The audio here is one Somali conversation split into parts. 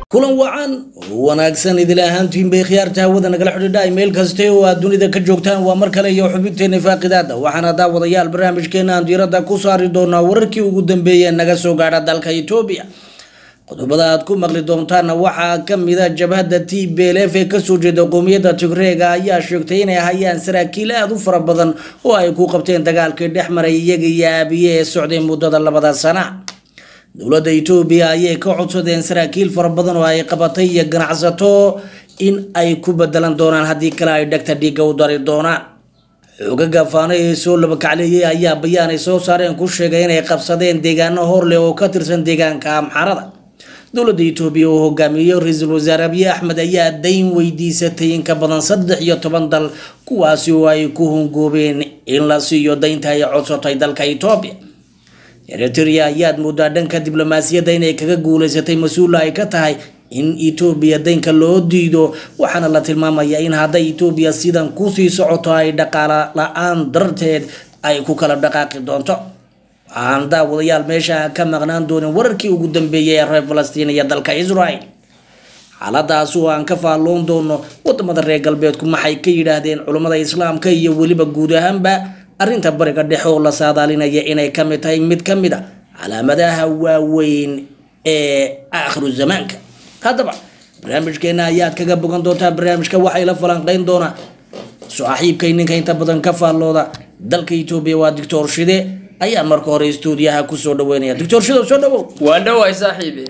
kulan wacan wanaagsan idil ahaantiin bay khiyaarta hawada nagala xidhiidha meel kaste oo aad dunida ka joogtaan waa mar kale iyo xubinteena faaqidaada waxaana daawadayaal barnaamijkeena aan diiradda ku saari doonaa wararkii ugu dambeeyee naga soo gaadha dalka etoobiya qodobada aad ku maqli doontaana waxaa kamida jabhadda t b l f ee kasoo jeeda qoomiyadda tigreega ayaa sheegtay inay hayaan saraakiil aada u fara badan oo ay ku qabteen dagaalkii dhex maray iyaga iyo aabiye ee socday muddada labada sana dowladda etoobiya ayay ka codsadeen saraakiil fara badan oo ay qabatay iyo ganacsato in ay ku bedelan doonaan haddii kale ay dhegta dhiigga u dari doonaan xoogaga faano ee soo labakacleeyay ayaa bayaan ay soo saareen ku sheegay inay qabsadeen deegaano horleh oo ka tirsan deegaanka amxarada dowladda etoobiya oo hogaamiyey ra-iisul wasaare abiy axmed ayaa dayn weydiisatay in ka badan saddex iyo toban dal kuwaasi oo ay ku hungoobeen in la siiyo daynta ay codsatay dalka etoobiya eritrea ayaad moodaa dhanka diblomaasiyadda inay kaga guuleysatay mas-uula ay ka tahay in etoobiya daynka loo diido waxaana la tilmaamayaa in hadday etoobiya sidan kusii socoto ay dhaqaala la-aan darteed ay ku kala dhaqaaqi doonto waxaan daawadayaal meesha ka maqnaan doonin wararkii ugu dambeeyay ee reer falastiin iyo dalka israel xaaladaas oo aan ka faalloon doono wadamada reer galbeedku maxay ka yidhaahdeen culummada islaamka iyo weliba guud ahaanba arrinta bariga dhexe oo la saadaalinaya inay ka mid tahay mid ka mid a calaamadaha waaweyn ee aakhiru zamaanka haddaba barnaamijkeena ayaad kaga bogan doontaa barnaamijka waxay la falanqeyn doonaa saaxiibkay ninka inta badan ka faallooda dalka etoobiya waa doctor shide ayaa marka hore stuudiyaha kusoo dhaweynaya doctor shide soo dhawow waan dhawaay saaxiibi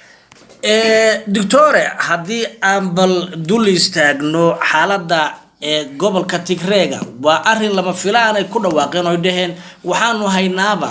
doctore haddii aan bal dul istaagno xaaladda ee gobolka tigreega waa arin lama filaanay ku dhawaaqeen oy dhaheen waxaanu haynaaba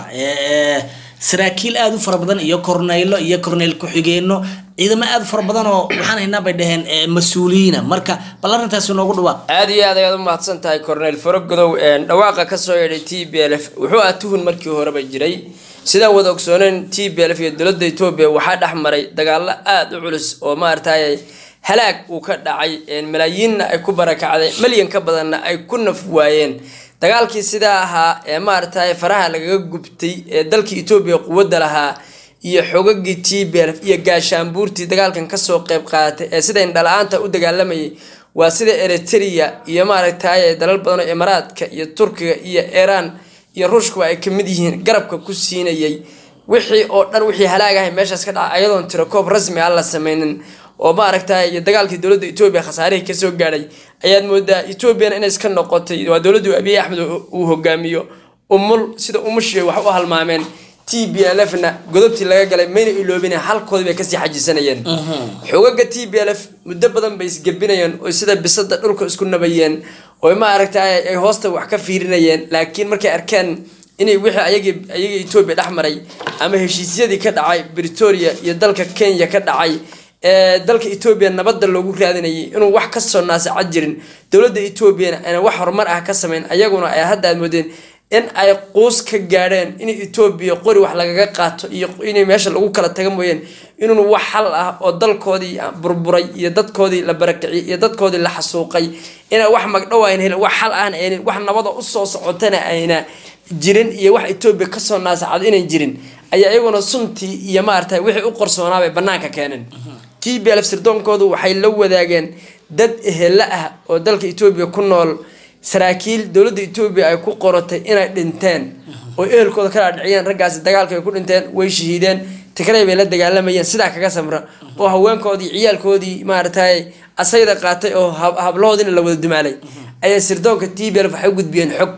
saraakiil aada u fara badan iyo korneylo iyo korneyl ku-xigeenno ciidamo aada u fara badan oo waxaan haynaa bay dhaheen mas-uuliyiina marka bal arrintaasi noogu dhawaaq aada iyo aad ayaad u mahadsan tahay corneyl faragodow dhawaaqa kasoo yeedhay t b l f wuxuu ah tuhun markii horeba jiray sidaan wada ogsooneyn t b l f iyo dowladda etoobiya waxaa dhex maray dagaalo aada u culus oo maaragtay halaag uu ka dhacay malaayiinna ay ku barakacday malyan ka badanna ay ku naf waayeen dagaalkii sidaa ahaa ee maaragtay faraha lagaga gubtay ee dalka etoobiya quwadda lahaa iyo xogagii t b l iyo gaashaanbuurtii dagaalkan kasoo qeyb qaadatay ee sida indhala-aanta u dagaalamayay waa sida eritrea iyo maaragtay dalal badan oo imaaraadka iyo turkiga iyo iiraan iyo ruushkuba ay kamid yihiin garabka ku siinayay wixii oo dhan wixii halaag ahay meeshaas ka dhaca ayadoon tiro koob rasmi aan la sameynin oo maaragtay iyo dagaalkii dowladda etoobiya khasaarihii kasoo gaadhay ayaad moodaa etoobiyana inay iska noqotay waa dowladdu abiy axmed uu hogaamiyo umul sida umushi wax u halmaameen t b l f na godobtii laga galay mayna iloobin halkoodii bay kasii xajisanayeen xogaga t b l f muddo badan bay isgebinayeen oo sida bisada dhulka isku nabayeen oo maaragtay ay hoosta wax ka fiirinayeen laakiin markay arkeen inay wixii ayagii ayagii etoobiya dhex maray ama heshiisyadii ka dhacay britoria iyo dalka kenya ka dhacay ee dalka etoobiya nabadda loogu raadinayay inuu wax kasoo naasacad jirin dowladda etoobiyana ayna wax horumar ah ka sameyn ayaguna ay hadda aad moodeen in ay quus ka gaadheen in etoobiya qori wax lagaga qaato iyo inay meesha lagu kala taga mooyeen inuun wax xal ah oo dalkoodii burburay iyo dadkoodii la barakiciyay iyo dadkoodii la xasuuqay inay wax magdhow ayna helin wax xal ahna aynin wax nabada usoo socotana ayna jirin iyo wax etoobiya kasoo naasacad inayn jirin ayaa iyaguna suntii iyo maarata wixii u qarsoonaabay banaanka keeneen t b l sirdoonkoodu waxay la wadaageen dad ehela ah oo dalka etoobiya ku nool saraakiil dowladda etoobiya ay ku qoratay inay dhinteen oo ehelkooda ka dhaadhiciyeen raggaasi dagaalka ay ku dhinteen way shahiideen tigrey bay la dagaalamayeen sidaa kaga samra oo haweenkoodii ciyaalkoodii maaragtay asayda qaatay oo hablahoodina la wada dumaalay ayaa sirdoonka t b l waxay u gudbiyeen xog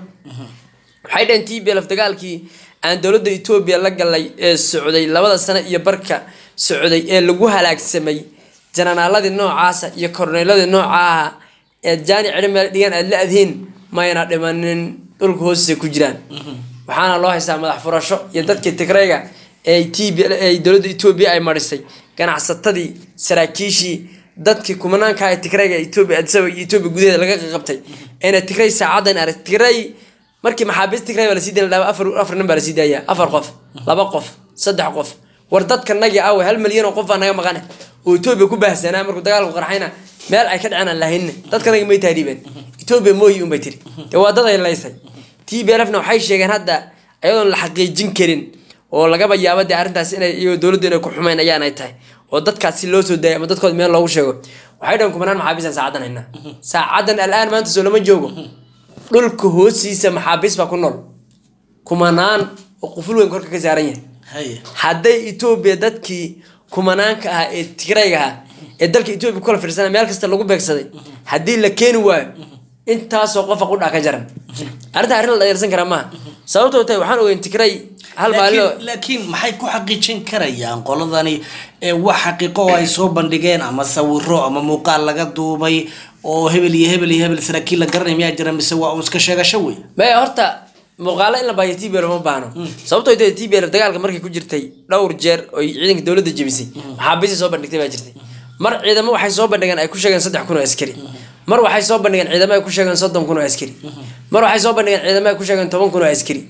waxay dhaheen t b l dagaalkii aan dowladda etoobiya la galay ee socday labada sano iyo barka socday ee lagu halaagsamay jananaaladii noocaasa iyo korneyladii noocaaha eed jaani cidhi meel dhigan aad la adhiin mayna dhimanin dhulka hoostiisa ku jiraan waxaana loo haystaa madax furasho iyo dadkii tigreyga ee t b ee dowladda etoobiya ay marisay ganacsatadii saraakiishii dadkii kumanaanka ee tigreyga etoobiya adisaba iyo etoobiya gudaheeda laga qaqabtay eena tigrey saacadan arag tigrey markii maxaabiist tigray baa lasii dayna afar afar nin baa lasii daaya afar qof laba qof saddex qof war dadka nagi awe hal milyan oo qof baa naga maqane oo etoobiya ku baahsanaa markuu dagaalku qarxayna meel ay ka dhaceen aan lahaynna dadka nagi may taariibeen etoobiya mooyi unbay tiri dee waa dad ay laysay t b l f na waxay sheegeen hadda ayadoon la xaqiijin karin oo lagaba yaabo dee arrintaas inay iyagoo dowladdu inay ku xumeyn ayaanay tahay oo dadkaas si loo soo daayay ama dadkooda meel loogu sheego waxay dhahan kumanaan maxaabiisaan saacadan haynaa saacadan al'aan maanta soo lama joogo dhulka hoostiisa maxaabiis baa ku nool kumanaan oo quful weyn korka ka saaran yahay haye hadday etoobiya dadkii kumanaanka ahaa ee tigrayga ahaa ee dalka etoobiya kula fiirsana meel kasta lagu beegsaday haddii la keeni waayo intaasoo qofa qudhaa ka jaran arrinta arrin la dhayarsan karaa maaha sababtoo tahay waxaan ogeyn tigray hal maalin oo- laakiin laakiin maxay ku xaqiijin karayaan qoladani ee wax xaqiiqo oo ay soo bandhigeen ama sawiro ama muuqaal laga duubay oo hebel iyo hebel iyo hebel saraakiil la garanay miyaa jira mise waa un iska sheegasho wey maya horta muuqaalo in la baahiyo t b l ma baahno sababtoo tahay t b l dagaalka markay ku jirtay dhowr jeer oy ciidanka dowladda jebisay maxaabiisi soo bandhigtay baa jirtay mar ciidamo waxay soo bandhigeen ay ku sheegeen saddex kun oo askari mar waxay soo bandhigeen ciidamo ay ku sheegeen soddon kun oo askari mar waxay soo bandhigeen ciidamo ay ku sheegeen toban kun oo askari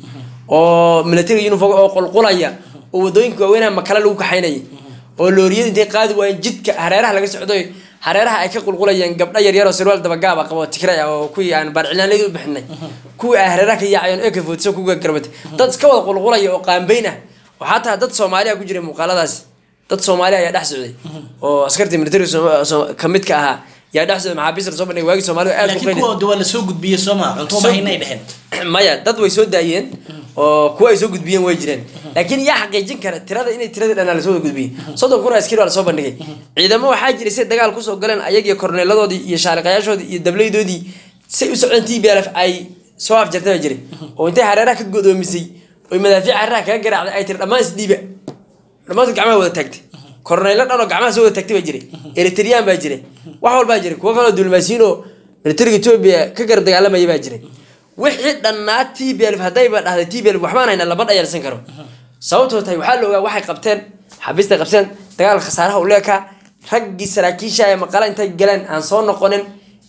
oo military uniform oo qulqulaya oo wadooyinka waaweynaha makale lagu kaxaynayay oo looriyada intay qaadi waayeen jidka hareeraha laga socdoy hareeraha ay ka qulqulayeen gabdho yaryar oo sirwaal dabagaaba qabo tigray ah oo kuwii aan baarcilaanleyda u bixinay kuwii ay hareeraha ka yaacayeen eka foodso kuga garbatay dad iska wada qulqulaya oo qaambeyn ah waxaa tahay dad soomaaliya ku jiray muuqaaladaasi dad soomaali ayaa dhex socday oo askartii military ka mid ka ahaa yaa dhex socday maxaabiista lasoo bandhigay waagii soomaalidu aad laakiin kuwa waa lasoo gudbiyey soo maa cunto ma haynay dheheen maya dad way soo daayeen oo kuwa ay soo gudbiyeen way jireen laakiin yaa xaqiijin kara tirada inay tiradii dhanaa lasoo wada gudbiyey soddon kun oo askari waa lasoo bandhigay ciidamo waxaa jiray si dagaal kusoo galeen ayagiyo korneeladoodii iyo shaaliqayaashoodii iyo dableydoodii say u socdeen t b l f ay soo afjartay baa jiray oo intay hareeraha ka godoomisay oy madaafiic hareeraha kaga garaacday ay tiri dhammaan isdhiiba dhammaantood gacmaha wada taagtay korneylo dhan oo gacmaha soo wada taagtay baa jiray eritreyaan baa jiray wax walbaa jiray kuwo kaloo diblomaasiyiin oo militariga etoobiya ka garab dagaalamaya baa jiray wixii dhannaa t b l haddayba dhahday t b l waxbaan hayna lama dhayalsan karo sababtoo tahay waxaa la ogaa waxay qabteen xabiistay qabteen dagaalka khasaaraha u leekaa raggii saraakiisha ee maqala intay galeen aan soo noqonin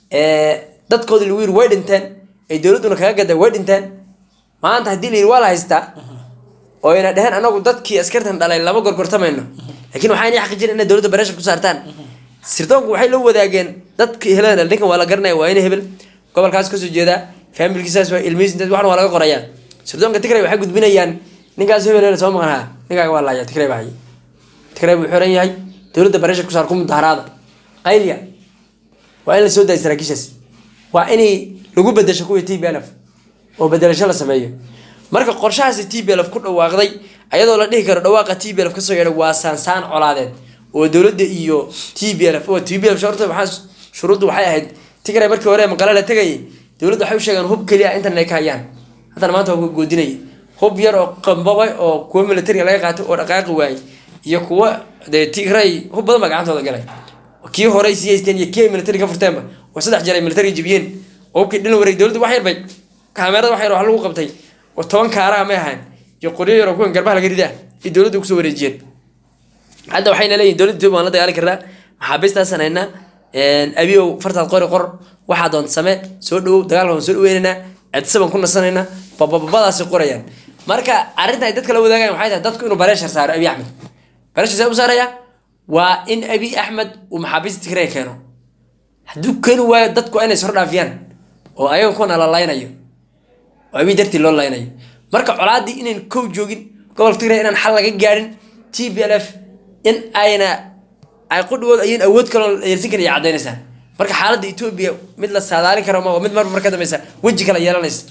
dadkoodii lagu yiri way dhinteen ay dowladduna kaga gaday way dhinteen maanta haddii la yiri waa la haystaa oo ayna dheheen anagu dadkii askartan dhalay lama gorgortamayno laakiin waxaa inay xaqiijin inay dowladda bareesha ku saartaan sirdoonku waxay la wadaageen dadkii helada ninkan waa la garanaya waa ina hebel gobolkaas kasoo jeedaa faamilkiisaas waa ilmihiis intaas waxna waa laga qorayaa sirdoonka tigray waxay gudbinayaan ninkaas hebel hebel soo maqan haa ninkaaga waa laaya tigray baa hayay tigray buu xiran yahay dowladda bareesha ku saar ku mudaharaada qayliya waa in la soo daaya saraakiishaas waa inay lagu bedesho kuwii t b l f oo bedelasho la sameeyo marka qorshahaasi t b l f ku dhawaaqday ayadoo la dhihi karo dhawaaqa t b l f kasoo yeedhay waa saansaan colaadeed oo dowladda iyo t b l f oo t b l f shorta waxaa shuruuddu waxay ahayd tigray markii hore maqale la tegayay dowladda waxay u sheegeen hub keliya intan ay ka hayaan haddana maanta waa goodinaya hub yar oo qambabay oo kuwa militariga laga qaatay oo dhaqaaqi waayey iyo kuwa dee tigray hub badan baa gacantooda galay kii horey sii haysteen iyo kii ay militari ka furteenba oo saddex jeer ay militariga jibiyeen oo hubkii dhina wareeg dowladda wax yar bay kaamerada wax yar wax lagu qabtay oo toban kaaraha may ahayn iyo qoryo yar oo kuwan garbaha laga ridaa iyo dowladda kusoo wareejiyeen hadda waxayna leeyihin dowladda etoobiya waan la dagaali karnaa maxaabiistaasaan haynaa abiyow fartaad qori qor waxaa doonta samee soo dhawow dagaalka waan soo dhaweynaynaa cidse baan ku nasanaynaa babababadaasi qorayaan marka arrinta ay dadka la wadaagayan waxay tahay dadku inuu bareeshar saaro abiy axmed bareeshar see u saaraya waa in abiy axmed uu maxaabiista tigray keeno hadduu keeni waayo dadku waa inay sor dhaafiyaan oo ayaga kuwana la laynayo oo abiy dartii loo laynayo marka colaaddii inayn kow joogin gobolka tigray inaan xal laga gaadhin t b l f in ayna ay qudhigood ayaan awood kaloo yeelsan karin iyo caddaynaysaa marka xaaladda etoobiya mid la saadaalin karo ma mid marmar ka dambeysa weji kale yeelanaysa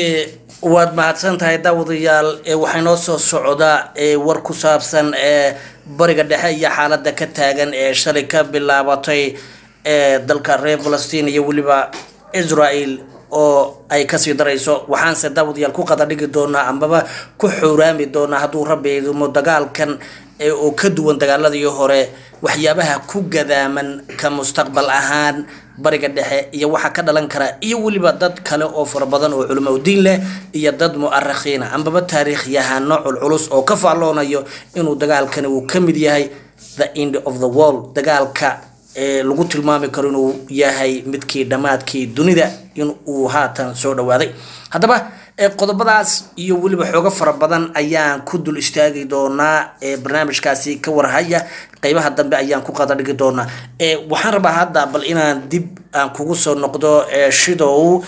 waad mahadsan tahay daawadayaal waxaa noo soo socda war ku saabsan bariga dhexe iyo xaalada ka taagan ee shalay ka bilaabatay dalka reer falastiin iyo weliba israel oo ay kasii darayso waxaanse daawadayaal ku qada dhigi doonaa ambaba ku xowraami doonaa hadduu rabbi idimo dagaalkan oo ka duwan dagaaladii hore waxyaabaha ku gadaaman ka mustaqbal ahaan bariga dhexe iyo waxa ka dhalan kara iyo weliba dad kale oo fara badan oo culimo diin leh iyo dad mu'arakhiina ambaba taariikhyahano culculus oo ka faalloonayo inuu dagaalkani uu ka mid yahay the end of the world dagaalka ee lagu tilmaami karo inuu yahay midkii dhammaadkii dunida in uu haatan soo dhawaaday haddaba qodobadaas iyo weliba xoogo fara badan ayaan ku dul istaagi doonaa barnaamijkaasi ka warhaya qeybaha dambe ayaan ku qada dhigi doonaa waxaan rabaa hadda bal inaan dib aan kugu soo noqdo shidow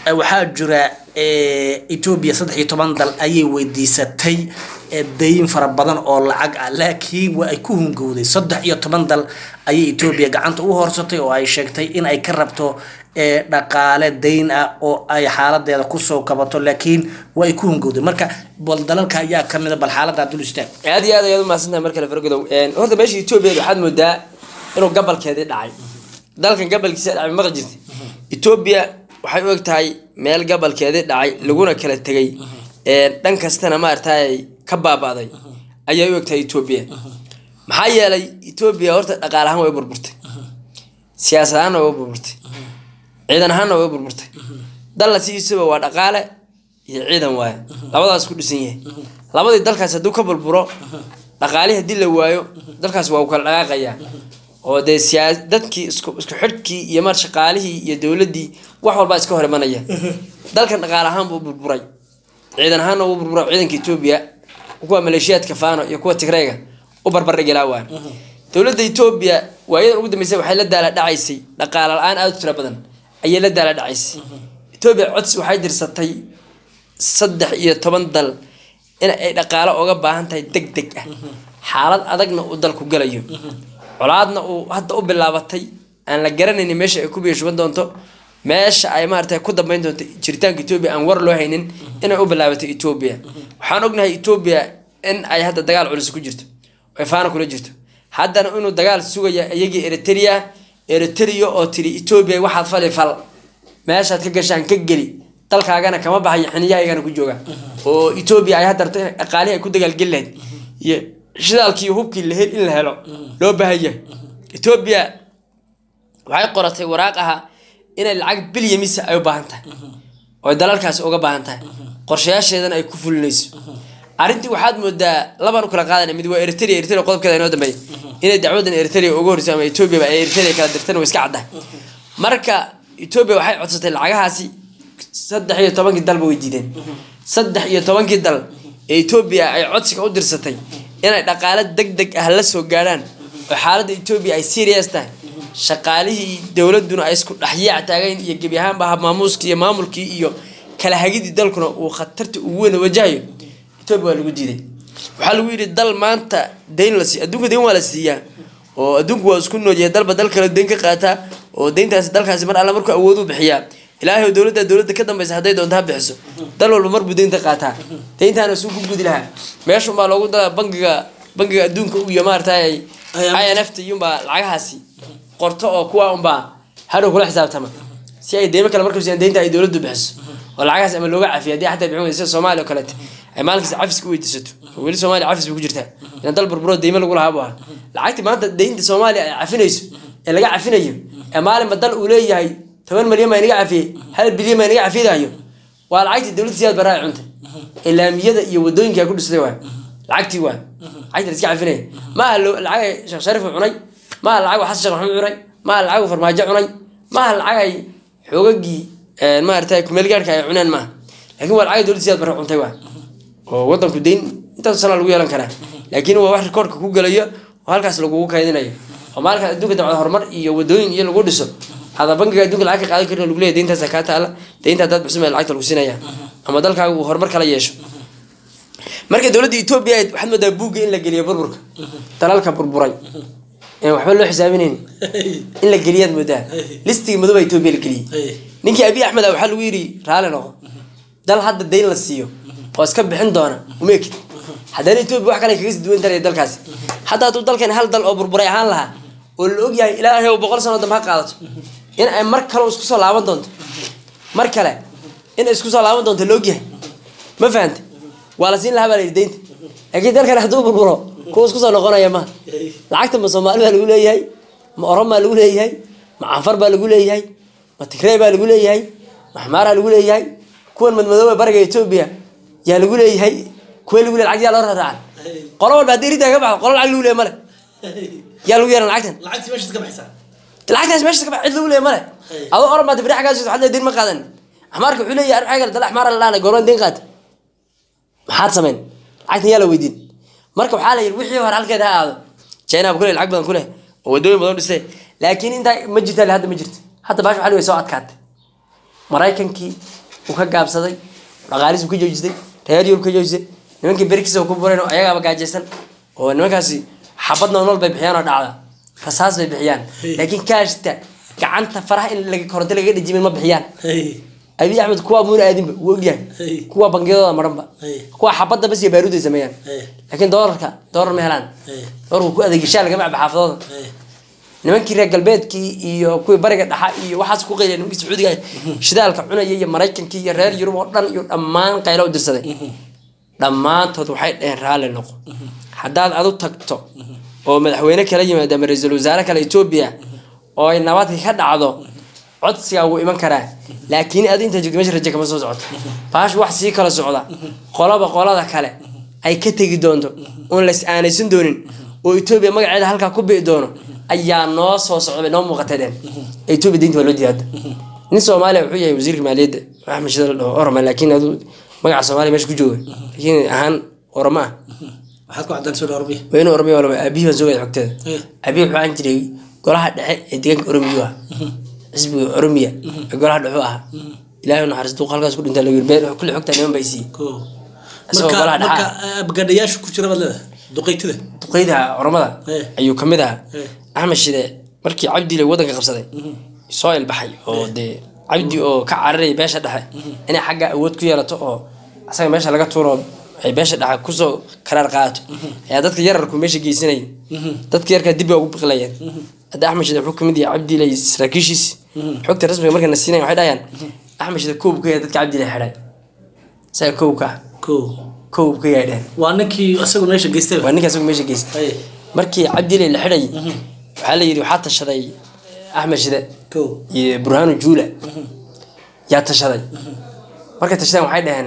eh, waxaa jira eh, etoobiya saddex iyo toban dal ayay weydiisatay eh, dayn fara badan oo lacag ah laakiin waa ay ku hungowday saddex iyo toban dal ayay etoobiya gacanta u horsatay oo ay sheegtay in ay ka rabto eh, dhaqaale dayn ah oo ay xaaladeeda kusoo kabato laakiin waa ay ku hungowday marka bal dalalka ayaa kamid a bal xaalada dul istaag aad iyo aad ayaad umahadsantahay mar kale fargodow horta meesha etoobiya waxaad moodaa inuu gabalkeedii dhacay dalkan gabalkiisa dhacay maqal jirta etoobiya waxay u eg tahay meel gabalkeedii dhacay laguna kala tegay dhan kastana maaragtay ka baaba'day ayay u eg tahay etoobiya maxaa yeelay etoobiya horta dhaqaale ahaan way burburtay siyaasad ahaanna way burburtay ciidan ahaanna way burburtay dalla sidiisaba waa dhaqaale iyo ciidan waaye labadaas ku dhisan yahay labadii dalkaas hadduu ka burburo dhaqaalihii haddii la waayo dalkaas waa uu kala dhaqaaqayaa oo dee siyaa dadkii isku isku xidhkii iyo mar shaqaalihii iyo dowladdii wax walbaa iska hor imanaya dalkan dhaqaale ahaan buu burburay ciidan ahaanna wuu burburay ciidanka etoobiya kuwa maleeshiyaadka faano iyo kuwa tigrayga u barbardhigilaa waay dowladda etoobiya waayadan ugu dambeysay waxay la daala dhacaysay dhaqaale la-aan aada u tiro badan ayay la daala dhacaysay etoobiya codsi waxay dirsatay saddex iyo toban dal in ay dhaqaale oga baahan tahay deg deg ah xaalad adagna uu dalku galayo colaadna uu hadda u bilaabatay aan la garanaynin meesha ay ku biishuban doonto meesha ay maarata ku dambeyn doonto jiritaanka etoobiya aan war loo haynin inay u bilaabatay etoobiya waxaan ognahay etoobiya in ay hadda dagaal culus ku jirto ay faana kula jirto haddana inuu dagaal sugaya iyagii eritrea eritrea oo tiri etoobiya waxaad fali fal meeshaad ka gashaan ka geli dalkaagana kama baxayo xiniyahaygana ku jooga oo etoobiya ay hadda rabto in dhaqaalihii ay ku dagaalgeli lahayd iyo shidaalkii iyo hubkii la hel in la helo loo baahan yahay etoobiya waxay qoratay waraaq aha inay lacag bilyamisa ay u baahan tahay oo dalalkaasi uga baahan tahay qorshayaasheedana ay ku fulinayso arrintii waxaad moodaa labaan u kala qaadana mid waa eritrea eritrea qodobkeeda inoo dambeeya inay dacwadan eritrea uga horreyso ama etoobiya ay eritrea kala dirtan waa iska caddahay marka etoobiya waxay codsatay lacagahaasi saddex iyo tobankii dalba way diideen saddex iyo tobankii dal ee etoobiya ay codsiga u dirsatay inay dhaqaale deg deg ah la soo gaadhaan oo xaaladda etoobiya ay serious tahay shaqaalihii dowladuna ay isku dhexyaac taagayn iyo gebi ahaanba habmaamuuskii iyo maamulkii iyo kala hagidii dalkuna uu khatarta ugu weyn wajahayo etoobiya waa lagu diiday waxaa lagu yidhi dal maanta dayn la siiy adduunka dayn waa la siiyaa oo adduunku waa isku noolyahay dalba dal kale dayn ka qaataa oo dayntaasi dalkaasi mar alla markuu awood u bixiyaa ilaahay oo dowladda dowladda ka dambaysa hadday doonto ha bixiso dal walba marbuu daynta qaataa dayntaana suu ku gudi lahaa meeshunbaa loogu dala bangiga bangiga adduunka iyo maaragtay i n f ta iyunbaa lacagahaasi qorto oo kuwa unbaa hadhow kula xisaabtama si ay deymo kale markasiiyan deynta ay dowladdu bixiso oo lacagahaas ama looga cafiyo haddii xataa bixin weyda sida soomaaliya oo kaleete ay maalinkaas cafiska u weydiisato oo weli soomaaliya cafis bay ku jirtaa in dal burburo deymo lagu lahaa bu ahaa lacagtii maanta deynta soomaaliya ay cafinayso ee laga cafinayo ee maalinba dal uu leeyahay toban malyan baa inaga cafiyey hal bilyan baa inaga cafiyadayo waa lacagtii dowladda siyaad baraa cuntay ee laamiyada iyo wadooyinka ku dhisday waay lacagtii waay lacagtii la iska cafinaya ma aha lacag ay sheekh shariif cunay ma aha lacag xasan sheekh maxamed cunay ma aha lacag farmaajo cunay ma aha lacag ay xoogagii maaragtay kumeelgaadhka ay cuneen maaha laakiin waa lacag dowladda siyaad bara cuntay waay oo wadanku deyn intaas sana lagu yeelan karaa laakiin waa wax rikoorka ku gelayo oo halkaas lagugu kaydinayo oo maalinka adduunka dabcad horumar iyo wadooyin iyo lagu dhiso hada bangiga adduunka lacag ka qaadan karin lagu leeyahy deyntaasa kaa taala deynta haddaad bixisuma lacagta lagu siinaya ama dalkaaga uu horumar kala yeesho marka dowladda etoobiya waxaad moodaa buugga in la geliyo burburka dalalka burburay ee waxba loo xisaabinayn in la geliyaad moodaa listigii madoba etoobiya la geliyey ninkii abiy axmed ah waxaa lagu yidhi raali noqo dal hadda dayn la siiyo oo iska bixin doona uma ekid haddana etoobiya wax kale kaga sii duwan taraya dalkaasi hadda hadduu dalkan hal dal oo burburay ahaan lahaa oo la ogyahay ilaahay oo boqol sano dambe ha qaadato in ay mar kale isku soo laaban doonto mar kale in ay isku soo laaban doonto la ogyahay ma fahante waa la siin lahaa baa la yidhi deynta laakiin dalkan hadduu burburo kuwa isku soo noqonaya ma lacagta ma soomaali baa lagu leeyahay ma oran baa lagu leeyahay ma canfar baa lagu leeyahay ma tigrey baa lagu leeyahay ma xmaaraa lagu leeyahay kuwan madmadooba bariga etoobiya yaa lagu leeyahay kuwa lagu leeyahay lacagta yaa loo raraacan qolo walba haddii rintaa ka baxdo qolo lacag lagu leeyahay male yaa lagu yeeran lacagtan lacagtii meeshaad ka baxaysaa lacagtaas meesha ka bax cid lagu leeyahay male adoo oran baad biri xaggaas waxaad leedahay deyn ma qaadan axmaarka wuxuu leeyahay arrin xagga dal axmaara la dhahnay goormaan deyn qaata maxaad samayn lacagtan yaa la weydiin marka waxaa la yidhi wixii hore halkeeda ha aado china ba kule lacag badan ku leh oo wadooyin badan dhistay laakiin intaa ma jirta hadda ma jirto hadda baash waxaa way soo adkaatay maraykankii uu ka gaabsaday dhaqaalihiis uu ka joojistay reer yurub ka joojistay nimankii berkiisa uu ku burayn oo ayagaaba gaajaysan oo nimankaasi xabad noolnool bay bixiyaan oo dhacda rasaas bay bixiyaan Hey. laakiin kaashta gacanta faraha in laga koronto lagaga dhajimin ma bixiyaan Hey. abiy axmed kuwa muuna aadinba wuu ogyahay Hey. kuwa bangiyadooda maranba Hey. kuwa xabadda bas iyo baaruud ay sameeyaan Hey. laakiin doolarka doolar ma helaan Hey. doolarku ku adeegishaa lagama caba xaafadooda Hey. nimankii reer galbeedkii iyo kuwii bariga dhaxa iyo waxaas ku qayliya nimankii sacuudiga ah, shidaalka cunaya iyo maraykankii iyo reer yurub oo dhan iyo dhammaan qaylo u dirsaday dhammaantood waxay dhaheen raalli noqo haddaad adu tagto oo madaxweyne kala yimaado ama ra-iisul wasaare kale etoobiya oo ay nabadka ka dhacdo codsigaa wuu iman karaa laakiin adu intaa joogto meesha raje kama soo socoto baash wax sii kala socda qolaba qolada kale ay ka tegi doonto oon las aanaysan doonin oo etoobiya magaceeda halkaa ku bi'i doono ayaa noo soo socda bay noo muuqatay dheen etoobiya diinta waa loo diyaada nin soomaaliya wuxuu yahay wasiirka maaliyadda axmed shidal la dhaho oroma laakiin adu magaca soomaaliya meesha ku jooga laakiin ahaan oroma ah waxaad ku cadaan soo dhawrbiya waa inuu oromiya walba aabihii baan sugaya xogteeda Eh. aabihii wuxuu ahaan jiray golaha dhexe ee deegaanka oromiyu ah xisbiga oromiya ee golaha dhexe u ahaa ilaahay u naxariis duuq halkaas ku dhintaa lagu yiri been kulli xogtaa niman baa isiiyey ko Isagoo marka golaha marka dhaxaa. abgadhayaasha ku jira baad leedahay duqeytida duqeyda oromada Eh. ayuu kamid ahaa Eh. axmed shide markii cabdile wadanka qabsaday soo ilbaxay oo dee cabdi oo ka cararaya beesha dhexe inay xagga awood ku yeelato oo asaga meesha laga tuuro ay beesha dhexe kusoo karaar qaadato ayaa dadka yararku meesha geysanayay dadka yarkaa dib baa ugu biqilayeen hadda axmed shide wuxuu kamid yahay cabdile iyo saraakiishiis xogta rasmiga markay na siinaya waxay dhahayaan axmed shide koob ka yahay dadka cabdile xidhay isaga koobka ah ko koob ka yahay dhehen waa ninkii isagu meesha geystay waa ninka asagu meesha geystay Hey. markii cabdile la xidhay waxaa la yidhi waxaa tashaday axmed shide ko iyo burhaanu juula yaa tashaday markay tashadeen waxay dhaheen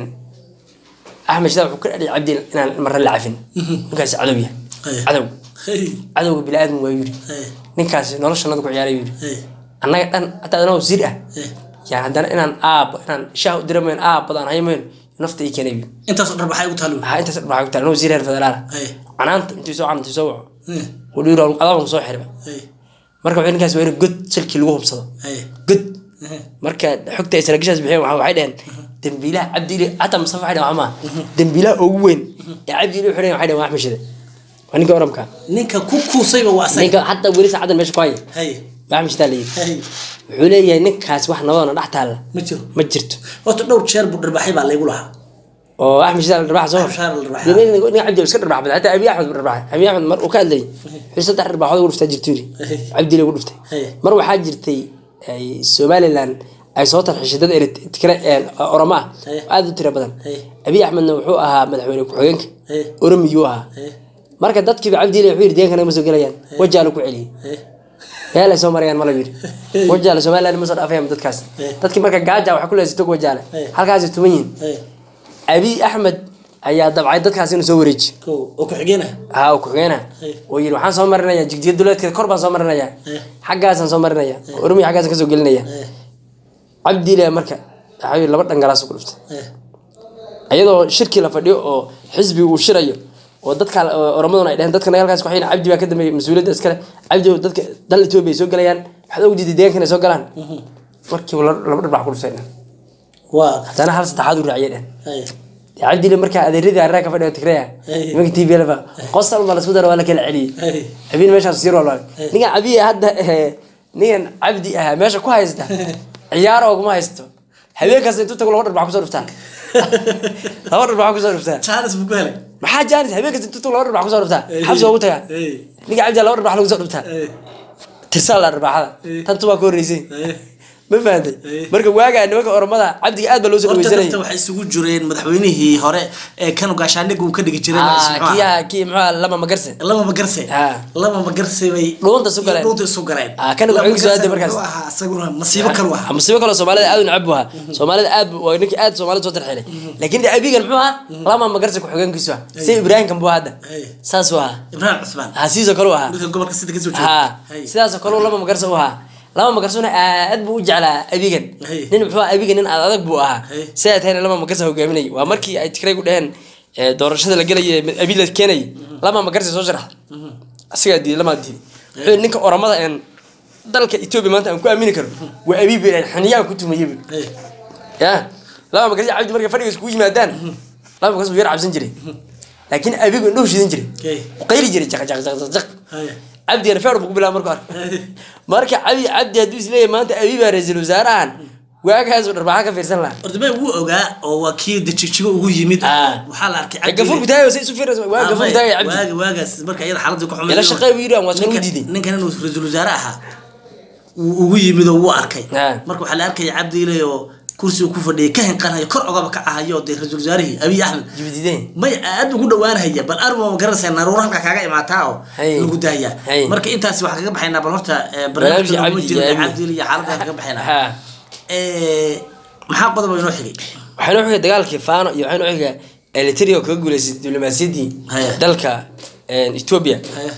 axmed shide wuxuu ka dhadhay cabdil inaan marna la cafin ninkaasi cadow yahay Hey. cadow Hey. cadowga bini-aadam waa yidhi Hey. ninkaasi nolosha nadu ku ciyaaray yidhi Hey. annaga dhan hataa anoo wasiir ah Hey. yaan haddana inaan aabbo inaan shaah u dira mayn aabbadaan hayo mayn nafta ii keenay yidhi intaasoo dhar maxay ugu taalo waxaa intaas dharbaa ku taala anoo wasiir reer federaala Hey. canaanta intuu soo canantay soo waco Hey. wadhiiro adaban soo xirba Hey. marka wuxuu ninkaas waa in god salkii lagu hubsado Hey. god Hey. marka xogta ay saraakiishaas bixiyeen waxa- waxay dhaheen dembiilaha cabdiili hataa mustafa waxay dhaheen waxmaa dembiilaha ugu weyn ee cabdiili wuxuu dhaheen waxay dhaheen waa axmed shide waa ninka oramka ninka ku kuusayba waa asaga ninka hataa weli saacadan meesha ku haya Hey. waa axmed shidaa la yidhi Hey. wuxuu leeyahay ninkaas wax nabadoona dhex taalla ma jiro ma jirto horta dhowr jeer buu dharbaxay baa laygu lahaa oo axmed shidaa la dharbaxa soo Axmed shidaa la dharbaxa. ninka cabdi iska dharbax badan hataa abiy axmed buu dharbaxay abiy axmed mar uu ka hadlayay wuxuu saddex dharbaxood ugu dhuftaa jirtu yidhi Hey. cabdiile ugu dhuftay Hey. mar waxaa jirtay ay somaliland ay soo tarxishay dad eritrea oromo ah Hey. oo aada u tiro badan Hey. abiy axmedna wuxuu ahaa madaxweyne ku-xigeenka Hey. oromiyuu ahaa Hey. marka dadkiiba cabdiile wuxuu yidhi deegankana ma soo gelayaan wajaala ku celiyey Hey. meel ay soo marayaan mala yidhi wajaale somaliland ma soo dhaafayaan dadkaas Hey. dadkii marka gaaja waxa ku leesay tog wajaale Hey. halkaasay tuman yihiin Hey. abiy axmed ayaa dabcay dadkaas inuu soo wareeji ko oo ku xigeenah haa uu ku-xigeenaha Hey. oo yidhi waxaan soo marinayaa jigjiga duleedkeeda kor baan soo marinayaa Hey. xaggaasaan soo marinaya oromiya xaggaasaan kasoo gelinaya Hey. cabdiile marka waxaa yidhi laba dhangalaas ku dhuftay Hey. iyadoo shirkii la fadhiyo oo xisbi uu shirayo oo dadka oromaduna ay dheheen dadka nagaalkaas waxay yihiin cabdi baa ka dambeeyay mas-uuliyadda iskale cabdi oo dadka dal etoobiya ay soo gelayaan waxaad og diiday deegaankan ay soo galaan markiiba la- laba dharbax ku dhuftay dhehen waa haddana hal saddexaad u raaciyay dhehen Hey. cabdile markaa adeeradii arraa ka fadhiyo tigreya Hey. nimanka t v lfa qosal baa lasku dara waa la kala celiyey Hey. abiin meeshaas sir walba ninkan abiy hadda eh, ninkan cabdi ahaa meesha ku haysta ciyaar ooguma haysto habeen kasta intuu tago laba dharbax kusoo dhuftaa laba dharbax kusoo dhuftaa Charles buu ku helay maxaa jaanis habeen kasta intuu tago laba dharbax kusoo dhuftaa xabsi ugu tagaa Hey. ninka cabdi laba dharbax lagu soo dhuftaa Hey. tirsaa la dharbaxada Hey. tantu waa ka horreysay Hey. ma fahantay Hey. marka waagaa nimanka oromada cabdiga aad baa loo soo horta dhaweysanayay dadka waxay isugu jireen madaxweynihii hore ee kanu gaashaandhig uu ka dhigi jiray Ah, muxuu ahaa? kiya kii muxuu lama magarse lama magarse Ah. lama magarse bay Dhuunta isu galeen. dhuunta isu galeen Ah, kan Lama wuxuu soo magarse aaday markaas. wuxuu ahaa isaguna masiibo kale waha musibo kaloo soomaalida aad u necab buu ahaa soomaalida aad buu- waa ninkii aad soomaalida soo tarxilay laakiin de abigan muxuu ahaa lama magarse ku-xigeenkiisu ah si ibraahimkan buu ahaa hadda Hey. saasuu ahaa ibraahim cusmaan ha siisoo kale u ahaa dhulka gobolka sida kasoo ha jeeda sidaasoo kale lama magarse u ahaa lama magarsuna aad buu u jeclaa abigan Hey. nin muxuu ahaa abigan nin aad adag buu ahaa Hey. si ay tahayna lama magarse hogaaminayay waa markii ay tigraygu dheheen eh, doorashada la gelayay abi la keenayay lama magarse soo sharax asigaa diiday lamaa diiday wuxuu yidhi ninka oramada een dalka etoobiya maanta aan ku aamini karo waa abibi xiniyaa ku tumayay bu Hey. ya laba magarsi cabdi markay fadhiga iskugu yimaadaan laba magarsi wuu yar cabsan jiray laakiin abigu indhuhu shidan jiray Okay. qayli jiray jaq jaq jaq jaq jaq Haye. cabdigana feer buu ku bilaaba marka hore marka cabi cabdi hadduu isleeyahay maanta abi baa ra-iisul wasaarahan waagaasuu dharbaaxa ka fiirsan lahaa horta bay wuu ogaa oo waa kii dejigjigo ugu yimid Ah. waxaa la arkay Ee, gafuurku taagay say isu fiiraysa waa gafuurku taagay cabdi waagi waagaas marka iyada xaaladii ku xumay ila shaqey buu yidhi aan waa soo ninkan diiday ninkan inuu ra-iisul wasaare ahaa wuu ugu yimid oo wuu arkay Ah. marka waxaa la arkaya cabdiile oo kursiga ku fadhiyay ka hinqanayo kor ogaba ka ahayo dee ra-iisul wasaarihii abiy axmed jibdideen may aad ugu dhawaanhaya bal arma ma garanaysaa naruur halkaa kaaga imaataa oo Hay. lagu daaya Hay. marka intaasi waxaan kaga baxaynaa bal horta eh, Barnaamijka barnaamijka Cabdi jira iyo Abi. cabdiile iyo xaaladaan kaga baxaynaa ha Eh, maxaa qodoba inoo xigay waxaynu xigay dagaalkii faano iyo waxaynu xigay eliteria oo kaga guuleysay diblomaasiyaddii Haya. dalka ethiopia haye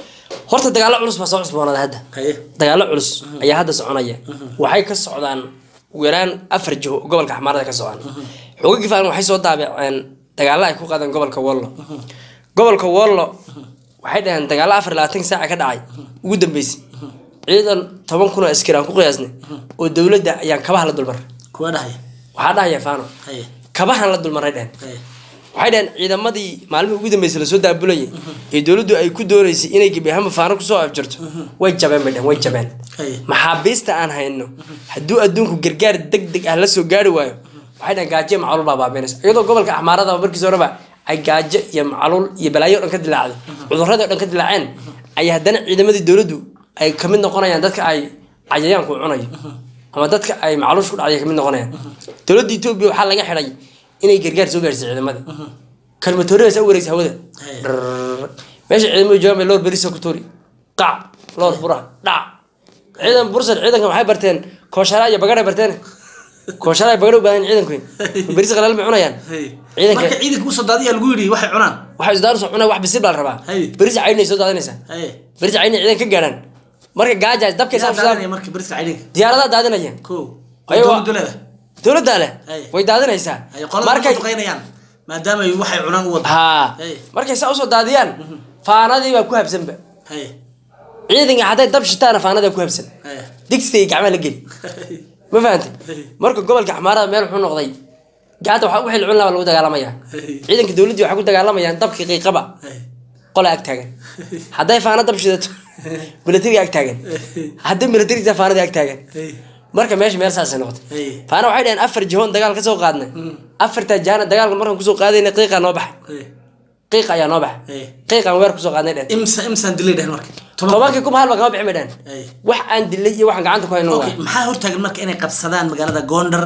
horta dagaallo culus baa soo cusboonada hadda haye dagaallo culus ayaa hadda soconaya waxay ka socdaan ugu yaraan afar jiho oo gobolka xamaarada ka socdaan xoogagii faalan waxay soo daabaceen dagaallo ay ku qaadeen gobolka wollo gobolka wollo waxay dhaheen dagaallo afar iyo labaatan saaca ka dhacay ugu dambeysay ciidan toban kun oo askari aan ku qiyaasnay oo dowladda ayaan kabaha la dulmaray kuwa dhahaya waxaa dhahaya faano haye kabahan la dulmaray dhehen haye waxay dhaheen ciidamadii maalmihii ugu dambeysay lasoo daabulayay ee dowladdu ay ku dooneysay inay gebi ahaanba faano kusoo afjarto way jabeen bay dhehen way jabeen haye maxaabiista aan hayno hadduu adduunku gargaar deg deg ah la soo gaari waayo waxay dhahen gaajo iyo macluul baa baabiinaysa iyadoo gobolka axmaarada markiis horeba ay gaajo iyo macluul iyo balaayo o dhan ka dilaacday cudurradii o dhan ka dilaaceen ayaa haddana ciidamadii dowladdu ay kamid noqonayaan dadka ay cayayaanku cunayo ama dadka ay macluush ku dhacday kamid noqonayaan dowladda etoobiya waxaa laga xidhay inay gargaar soo gaarsiiso ciidamada kalmatooradaas u wareegsa hawada Hey. Drrrr. meesha ciidamadu joogaan bay loor berisa ku tuuri qac loor bura dhac ciidan bursad ciidanka waxay barteen kooshara iyo bagadhay barteen kooshara iyo bagadhay u baahan ciidanku beris qalaal may cunayaan haye ciidanka marka ciidanka usoo daadiyaa lagu yidhi waxay cunaan waxay isdaaru soo cunaa wax bisil baa la rabaa Hey. berisa caydinay soo daadinaysaa haye berisa caydinay ciidan ka gaadhaan marka gaajaas dabkay yaa saa daadanaya marka beriska caydinka diyaaradaha daadinaya ko Ayago- dowladdu leeda dowladdaa leh Hey. way daadinaysaa haye qolada markay markay duqeynayaan maadaama ay waxay cunaan u wada haa Hey. markay saa usoo daadiyaan faanadii baa ku habsanba haye ciidanka hadday dab shitaana faanada ku habsan haye digsiga iyo gacmaha la geli ma fahantay marka gobolka xamaarada meel wuxuu noqday gacanta waxa wixii la cun lahaa lagu dagaalamaya ciidanka dowladdii waxay ku dagaalamayaan dabkii qiiqaba haye qola ag taagan hadday faana dab shidato milatariga ag taagan hadday milatariga faanada ag taagan haye marka meesha meel saasay noqotay haye faana waxay dhaheen afar jihoon dagaal ka soo qaadnay afartaa jahana dagaalka markaan kusoo qaadayna qiiqa noo baxay haye qiiq ayaa noo baxay haye qiiqaan weer kusoo qaadnay dhehen imsa imsaan dilay dhehen marka tobankii kuma halba kama bixin bay dhehen Hey. wax aan dilay iyo waxaan gacanta ku hayno okay waa maxaa hortaagan marka inay qabsadaan magaalada gondar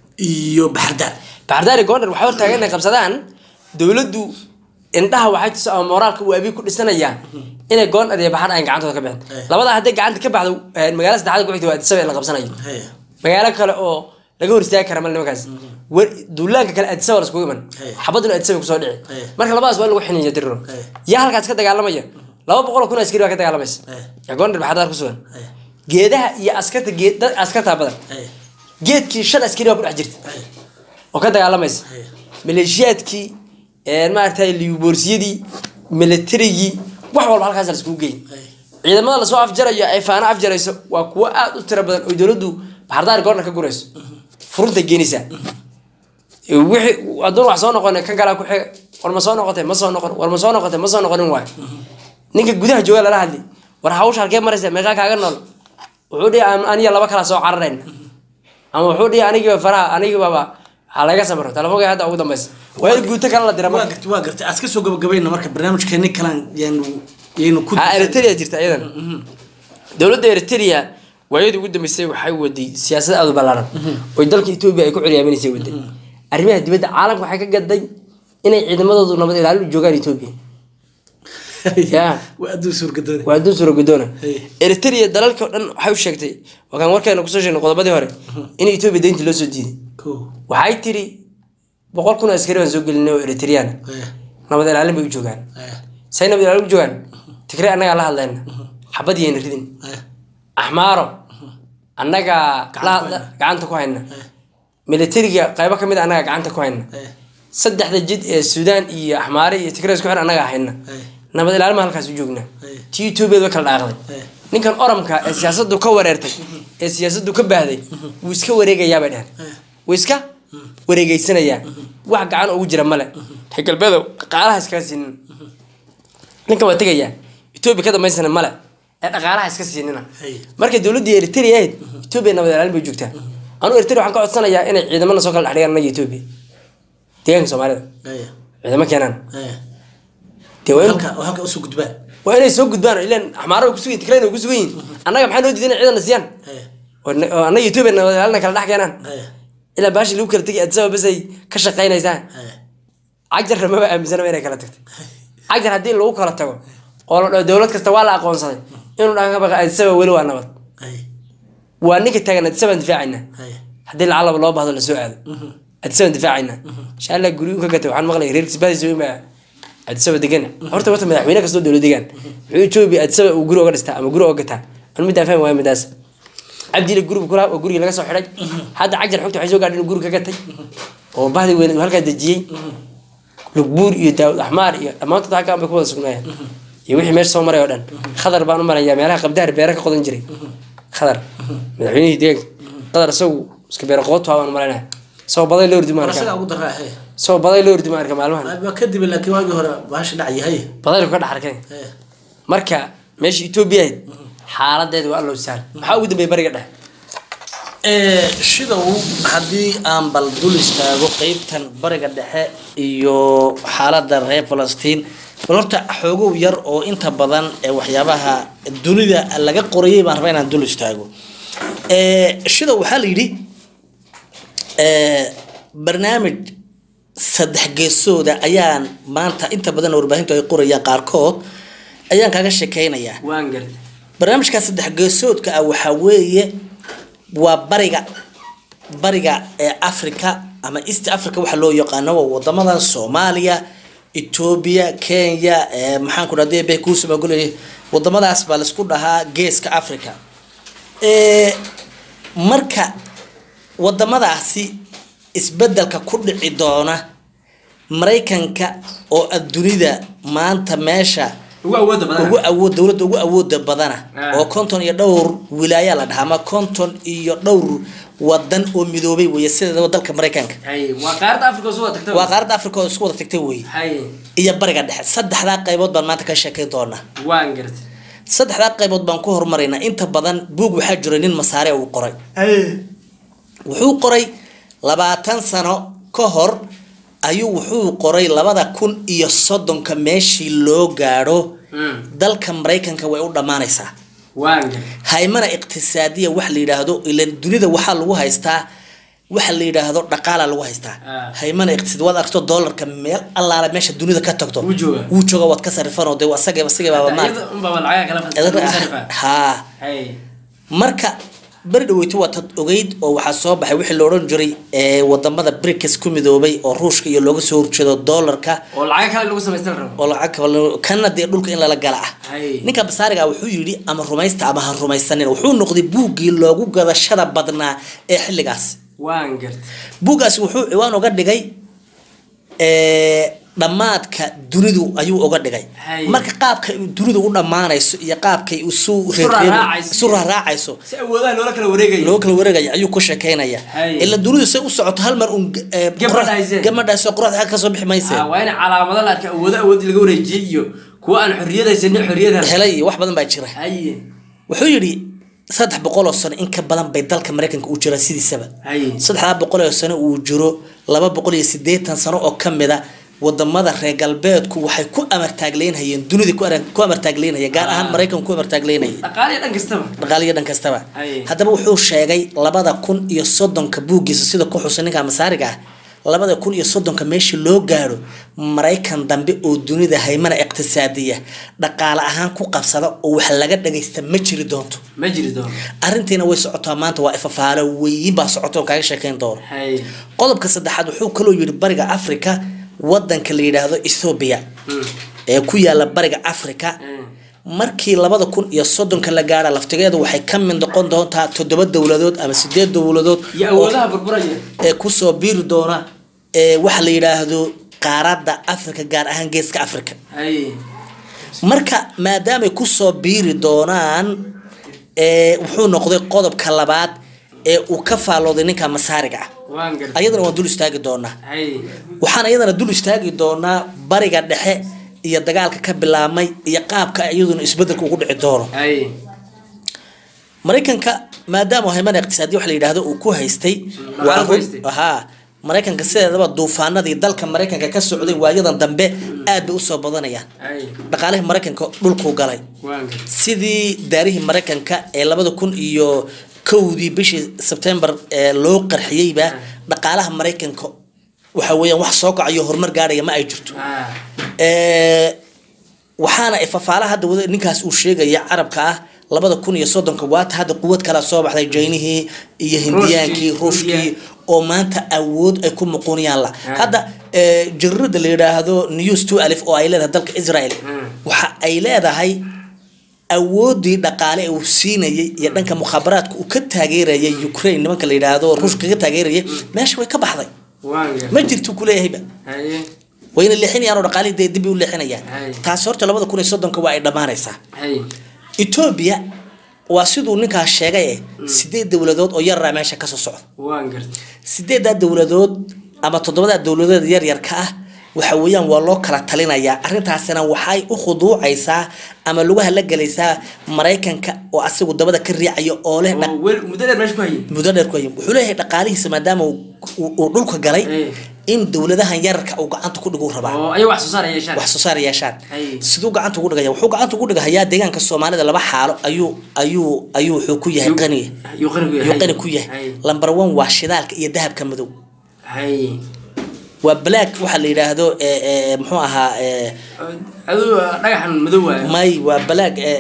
iyo baxardaar baxdaari goondar waxay hortaagan inay qabsadaan dowladdu indhaha waxay tuso ama moraalka uu abiy ku dhisanayaa inay goondar iyo baxar aan gacantooda ka bixin Hey. labadaa hadday gacanta ka baxdo eh, magaalada saddexaad ku xigta waa adisaba in la qabsanayo haye magaalo kale oo laga hor istaagi kara mal nimankaas War- duulaanka kale adisaba la iskugu iman Hey. xabaduna adisaba kusoo dhici Hey. marka labadaas waa in lagu xiniya diriro Hey. yaa halkaas ka dagaalamaya laba boqol oo kun oo askari baa ka dagaalamaysa Hey. yaa goondar baxdaar ku sugan haye geedaha iyo askarta geed dad askartaa badan haye geedkii shan askari baa ku dhex jirta haye oo ka dagaalamaysa haye maleeshiyaadkii maaragtay liuborsiyadii militarigii wax walba halkaas la iskugu geeyay haye ciidamada lasoo afjarayo ay faana afjarayso waa kuwo aada u tiro badan oo dowladdu baxardaar goorna ka gurayso furunta geenaysaa wixii adduun wax soo noqon kan kalaa ku xiga war ma soo noqotay ma soo noqon war ma soo noqotay ma soo noqonin waayo ninka gudaha jooga lala hadli war hawsha halkee maraysa meeqaa kaaga nool wuxuu dhihi "An- aniga laba kala soo cararayn ama wuxuu dhihi anigiiba faraha anigibaba ha laga samro telefoonka hadda ugu dambeysa waa in guuto kale la dira waa marka gartay waa gartay aad ka soo gabagabayna marka barnaamijkeeni kalan yaanu yaynu ku ha eritrea jirta iyadan dowladda eritrea waayadii ugu dambeysay waxay waday siyaasad aada u ballaaran oo dalka etoobiya ay ku curyaaminaysay waday arrimaha dibadda caalamka waxay ka gaday inay ciidamadoodu nabad ilaalin u joogaan etoobiya ya waa adduun suurgadoone waa adduun suuragudoona Hey. eritrea dalalka o dhan waxay u sheegtay wakaan warkeena kusoo sheegnay qodobadii hore in etoobiya deyntii loo soo diiday ko waxay tiri boqol kun oo askari baan soo gelinay oo eritreana haye nabad ilaalin bay u joogaan haye say nabad ilaalin u joogaan tigre annagaa la hadlayna xabad yayna ridin haye axmaaro annaga Gacanta la ku hayna. gacanta ku hayna haye militariga qaybo ka mid a annaga gacanta ku hayna haye saddexda jid ee suudaan iyo axmaare iyo tigre isku xir annaga hayna haye nabad ilaalin baan halkaas u joognaa Hey. tii etoobiyaed way kala dhaaqday haye ninkan oramka ee siyaasadu ka wareertay ee siyaasadu ka baahday wuu iska wareegayaa bay dheheen wuu iska wareegeysanayaan wax gacan ugu jira male reer galbeedow dhaqaalaha iskaga siinin ninkan waa tegayaa etoobiya ka dambaysana male ee dhaqaalaha iska siinina Hay. markay dowladdii eritrea ahayd etoobiya nabad ilaalin bay joogtaa anugu eritrea waxaan ka codsanayaa inay ciidamana soo kala dhexdhigaan anaga etoobiya deegaanka soomaalida Haya, ciidamo keenaan haya. dee waa in- halka oo halka usoo gudbaan waa inay soo gudbaan ilan axmaaro way kusugan yihin tigrayna way kusugan yihin annaga maxaa noo diiday inay ciidanna siiyaan Haya, oo na- oo annaga etoobiya nabad ilaalina kala dhex keenaan haya, ilaa baashi lagu kala tegi adisaba bas ay ka shaqaynaysaan haya. cagjarna maba aaminsanaba inay kala tagtay cagjar haddii lagu kala tago oo la dhaho dowlad kasta waa la aqoonsaday inuu dhan ka baqa adisaba weli waa nabad Haya, waa ninka taagan adisabaan difaacayna haya. haddii lacalaba loo baahdo lasoo aado adisabaan difaacayna insha allah guryu ka gatay waxaan maqlay reer kisbaadiis ima adisaba degan horta wata madaxweyne kastoo dowlad degaan wuxuu etoobiya adisaba uu guri oga dhistaa ama guri oga gataa anu midaan fahmi waaya midaas cabdile guriga kulaha oo gurigii laga soo xidhay hadda cagjar xogta waxay soo gaadhay inuu guri ka gatay oo bahdi weyn uu halkaa dejiyey lugbuur iyo daawud axmaar iyo dhammaantood halkaan bay ku wada sugnaayeen iyo wixii meesha soo maray oo dhan khadar baan u marayaa meelaha qabdaar beere ka qodan jiray khadar madaxweynihii deeganka qadar isagu iska beere qoodtuha baan u malaynaya isagoo baday loo ordi War maarka isagaa ugu daraa, haya. isagoo baday loo ordi maarka maalmahan Waa kadib laakiin waagii hore baasha dhacay, haya. badaylu ka dhex arkay Haya. marka meesha etoobiya ahayd xaaladeeda waa allow saal maxaa ugu dambeeyay bariga dhexe Ee, shidow haddii aan bal dul istaago qeybtan bariga dhexe iyo xaalada reer falastiin bal horta xoogow yar oo inta badan ee waxyaabaha dunida laga qorayay baan rabaa inaan dul istaago Ee, shidow waxaa la yidhi ee, barnaamij saddex geesooda ayaan maanta inta badan warbaahintu ay qorayaan qaarkood ayaan kaga sheekeynayaa waan gartay barnaamijka saddex geesoodka ah waxaa weeye waa bariga bariga ee africa ama east africa waxa loo yaqaano waa wadamadan soomaaliya etoobiya kenya ee maxaan ku dhahday bay kuusuma goley wadamadaas baa laisku dhahaa geeska africa ee marka wadamadaasi isbedelka ku dhici doona maraykanka oo adduunida maanta meesha ugu awooda ugu awood dowladda ugu awooda badana Ah. oo konton iyo dhowr wilaaya la dhahaa ama konton iyo dhowr wadan oo midoobay weye sideedaba dalka maraykanka hay waa qaaradda africa soo wada tagtay waa qaaradda africa oo isku wada tagtay weye hay iyo bariga dhexe saddexdaa qaybood baan maanta ka sheekeyn doonaa waan gartay saddexdaa qaybood baan ku hormaraynaa inta badan buug waxaa jira nin masaare uu qoray wuxuu qoray labaatan sano ka hor ayuu wuxuu qoray labada kun iyo soddonka meeshii loo gaadho Mm. dalka maraykanka way u dhammaanaysaa waan gartay haymana iqtisaadiya wax la yidhaahdo ilan dunida waxaa lagu haystaa waxa la yidhaahdo dhaqaala lagu haystaa Ah. haymana iqtisaadi waad aragto doolarka meel allaala meesha dunida ka tagto Wuu joogaa. wuu jooga waad ka sarrifanoo dee asagaba asagebaaba maarata iyada unbaa lacagaha kala Edag- fasarifa haa hay marka beri dhaweyto waa tad ogeyd oo waxaa soo baxay wixii la odhan jiray ee wadamada brics ku midoobay oo ruushka iyo looga soo horjeedo doolarka oo lacag kale lagu samaysta la rabo oo lacag kaba kana dee dhulka in lala gala ah hay ninka basaariga wuxuu yidhi ama rumaysta ama ha rumaysanin wuxuu noqday buuggii loogu gadashada badnaa ee xilligaas waan gartay buuggaasi wuxuu ciwaan uga dhigay ee, dhammaadka dunidu ayuu uga dhigay Hay. marka qaabka ay dunidu u dhammaanayso iyo qaabkay isu raaraacayso. isu raaraacayso si awoodaha loola kala wareegayo loo kala wareegaya ayuu ku sheekeynaya Hay. ila dunidu say u socoto hal mar un Gabadhaysee. gabadhaasoo qoraxda xag kasoo bixi mayse Ah, waa in calaamado la arka awoodo awood laga wareejiyey iyo kuwa aan xorriyad haysanin xorriyad hel helay iyo wax badan baa jira hay wuxuu yidhi saddex boqol oo sano in ka badan bay dalka maraykanka u jira sidiisaba hay saddexdaa boqol oo sano uu jiro laba boqol iyo siddeetan sano oo ka mid a wadamada reer galbeedku waxay ku amartaagleynhayeen dunida ku ara- ku amartaagleynhayeen gaar ahaan maraykanku ku amartaagleynayeen dhaqaaliya dhan kastaba dhaqaaliyo dhan kastaba Aye. haddaba wuxuu sheegay labada kun iyo soddonka buuggiisa sida ku xusan ninka masaariga ah labada kun iyo soddonka meeshii loo gaadho maraykan dambe oo dunida haymana iqtisaadiya dhaqaale ahaan ku qabsada oo wax laga dhagaysta ma jiri doonto ma jiri doono arrintiina way socotaa maanta waa ifafaalo weyn baa socota oo kaaga sheekeyn doono hay qodobka saddexaad wuxuu kaloo yidhi bariga africa wadanka la yidhaahdo ethoobia Mm. ee ku yaala bariga africa Mm. markii labada kun iyo soddonka la gaadha laftigeedu waxay ka mid noqon doontaa toddoba dowladood ama sideed dowladood iyo oo- awoodaha burburaya ee kusoo biiri doona ee waxa la yidhaahdo qaaradda africa gaar ahaan geeska africa hay marka maadaamay kusoo biiri doonaan ee wuxuu noqday qodobka labaad ee uu ka faallooday ninka masaariga ah waan gartay ayadana waan dul istaagi doonaa hay waxaan iyadana dul istaagi doonaa bariga dhexe iyo dagaalka ka bilaabmay iyo qaabka iyaduna isbedelka ugu dhici doono hay maraykanka maadaama hayman iqtisaadi wax la yidhaahdo uu ku haystay Dhaqaale waa ku run- haystay. haa maraykanka sideedaba duufaanadii dalka maraykanka ka socday waayadan dambe aad bay usoo badanayaan hay dhaqaalihii maraykanka dhulkuu galay waan gartay sidii daarihii maraykanka ee labada kun iyo kowdii bishii sebtembar ee loo qarxiyeyba dhaqaalaha maraykanka waxa weeyaan wax soo kacayo horumar gaadhaya ma ay jirto ah Ee, waxaana fafaalaha hadda wada ninkaas uu sheegaya carabka ah labada kun iyo soddonka waata hadda quwad kala soo baxday jaynihii iyo hindiyaankii Ruushkii, ruushkii Hindiya. oo maanta awood ay ku muquuniyaan la hadda ee, jarirada la yidhaahdo news two alif oo ay leedahay dalka israel Mm. waxa ay leedahay awoodii dhaqaale ee uu siinayay iyo dhanka mukhaabaraadka uu ka taageerayay ukraine nimanka la yidhaahdo ruushka ka taageerayay meesha way ka baxday waan gartay ma jirto kuleeyahayba hay wayna leexinayaan oo dhaqaalihii dee dib u leexinayaan Hay. taasi horta labada kun iyo soddonka waa ay dhammaanaysaa hay etoobiya waa siduu ninkaas sheegay eh sideed dowladood oo yaraa meesha kasoo socda waan gartay sideedaa dowladood ama toddobadaa dowladood yaryarka ah waxa weeyaan waa loo kala talinayaa arrintaasina waxay u khuduucaysaa ama lugaha la gelaysaa maraykanka oo asigu dabada ka riicaya oo leh dhaq- oo wel muddo dheer meesha ku hayay muddo dheer ku hayay wuxuu leeyahay dhaqaalihiisa maadaama uu uu- uu dhulka galay Eh. in dowladahan yararka uu gacanta ku dhigu rabaa oo ayaga wax soo saar ay yeeshaan wax soo saar yeeshaan Hay. siduu gacanta ugu dhigaya wuxuu gacanta ugu dhigahayaa deegaanka soomaalida laba xaalo ayuu ayuu ayuu wuxuu ku yahay Yuu- qani yuu qani ku yahay. yuu qani ku yahay Hay. lamber one waa shidaalka iyo dahabka madow hay waa black waxaa la yidhaahdo ee, ee, muxuu ahaa ee, aduu dhagaxan madow waayo may waa black ee,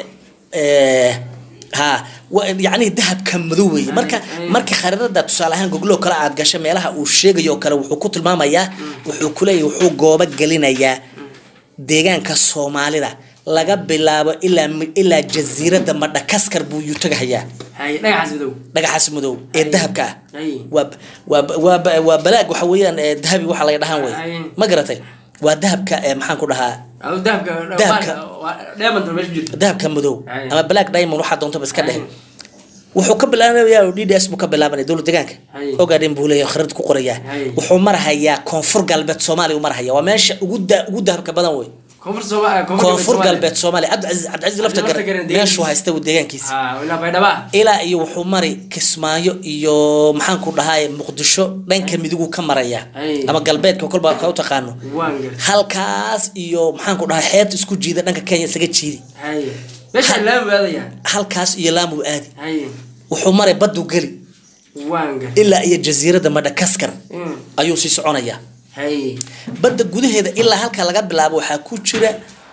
ee, ha wa- yacni dahabka madow weeye marka ay. marka khariirada tusaale ahaan gogloo kale aad gasho meelaha uu sheegayo oo kale wuxuu ku tilmaamayaa wuxuu kuleeyahay wuxuu goobo gelinayaa deegaanka soomaalida laga bilaabo ilaa mi- ilaa jasiiradda madhakaskar buu yuu tagahayaa hay dhagaxaas madow dhagaxaas madow ee Ay. dahabka ah Ay. waa waa waa waa balaag waxa weeyaan ee dahabi waxa laga dhahaan wey Ay. ma garatay waa dahabka ee maxaan ku dhahaa aduu dahabka Dahabka. diamond meesha ku jirta dahabka madow Ay. ama black diamond waxaa doontaba iska dheh Ay. wuxuu ka bilaabanayaa d d s buu ka bilaabanaya dowlad deegaanka Ay. ogaadhin buu leeyahay khariid ku qorayaa Ay. wuxuu marahayaa koonfur galbeed soomaaliya uu marahaya waa meesha ugu da ugu dahabka badan wey koonfur Sooma- koonfur Soomaaliya. galbeed soomaaliya cabdicasiis cabdicasiis lafta Lafta gar garan meeshuu deegaankiisa. haysta uu deegaankiisa Ah, ilaa baydhaba ilaa iyo wuxuu mari kismaayo iyo maxaan ku dhahay muqdisho dhanka midiguu ka maraya Ay. ama galbeedka kolba ka u taqaano waan gartay halkaas iyo maxaan ku dhahay xeebta isku jiida dhanka kenya isaga jiidi hay meesha laami aadayaan halkaas iyo laamuu aadi hay wuxuu maray baddu geli waan gartay ilaa iyo jasiiradda madhakaskar Mm. ayuu sii soconayaa hay badda gudaheeda ilaa halka laga bilaabo waxaa ku jira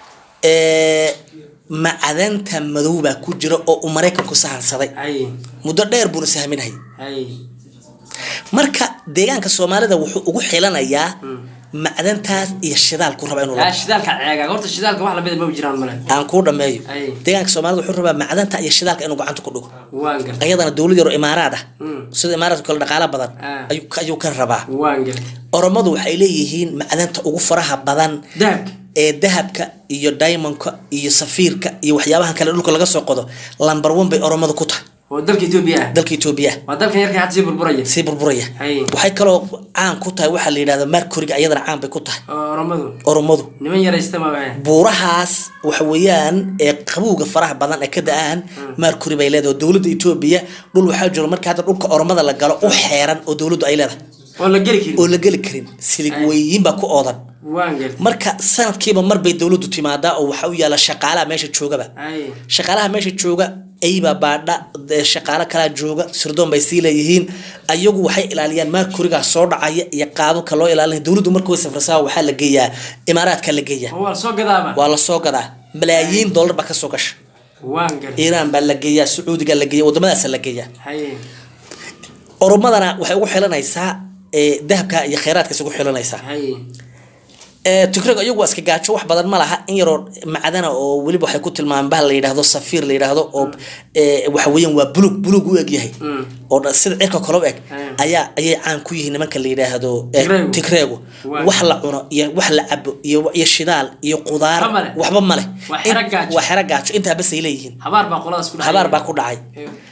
ee, macdanta madow baa ku jira oo uu maraykanku sahansaday hay muddo dheer buuna sahminayay hay marka deegaanka soomaalida wuxuu ugu xilanayaa macdantaas iyo shidaalku raba inuu yaa labo shidaalka ceega horta shidaalka wax lamida ma jiraan male aan kuu dhameeyo Ay. deegaanka soomaalida wuxuu rabaa macdanta iyo shidaalka inuu gacanta ku dhigo waan gartay ayadana dowlad yaro imaaraad ah Mm. sida imaaraadka kale dhaqaala badan Ah. ayuu ayuu ka rabaa waan gartay oromadu waxay leeyihiin macdanta ugu faraha badan dahabka ee dahabka iyo diamondka iyo safiirka iyo waxyaabahan kale dhulka laga soo qodo lamber one bay oromadu ku tahay oo dalka Itoobiya ah dalka etoobiya waa dalkan yarka hadda sii burburaya sii burburaya Hay. waxay kaloo caan ku tahay waxaa la yidhahda mercuryga iyadana caan bay ku tahay oo oromadu oromadu niman yaraysta ma waxa buurahaas waxa weeyaan ee qabowga faraha badan ee ka da-aan mercury bay leedahay oo dowladda etoobiya dhul waxaa jiro marka hadda dhulka oromada la galo u xeeran oo dowladdu ay leedahay oo la geli karin oo la geli karin silig weyiin baa ku oodan waan gartay marka sanadkiiba mar bay dowladdu timaadaa oo waxaa u yaala shaqaalaha meesha joogaba hay shaqaalaha meesha jooga ayba baadha dee shaqaalo kalaa jooga sirdoon bay sii leeyihiin ayagu waxay ilaaliyaan mercurygaa soo dhacaya iyo qaababka loo ilaalinaya dowladdu marka way safrasaa waxaa la geeyaa imaaraadka la geeyaa oo waa soo gadaaba waa la soo gadaa malaayiin dollar baa kasoo gasha waan gartay iiraan baa la geeyaa sacuudiga la geeya wadamadaasa la geeyaa hay oromadana waxay ugu xilanaysaa ee, dahabka iyo kheyraadkaas ugu xilanaysaa hay ee, tigreg iyagu waa iska gaajo wax badan ma laha in yaroo macdana oo weliba waxay ku tilmaamaan bahal la yidhaahdo safiir la yidhaahdo oo ee, waxa weeyaan waa bulug bulug u eg yahay Mm. oo dha- sida cirka kale u eg Mm. ayaa ayay caan ku yihiin nimanka la yidhaahdo ee, Tigreegu. tigreegu Waa. wax la cuno iyo wax la cabo iyo iyo shidaal iyo qudaar Waxba male. waxba male Waa xero In- gaajo. waa xero gaajo intaa bas ay leeyihiin habaar baa qoladaas ku dhacay habaar baa ku dhacay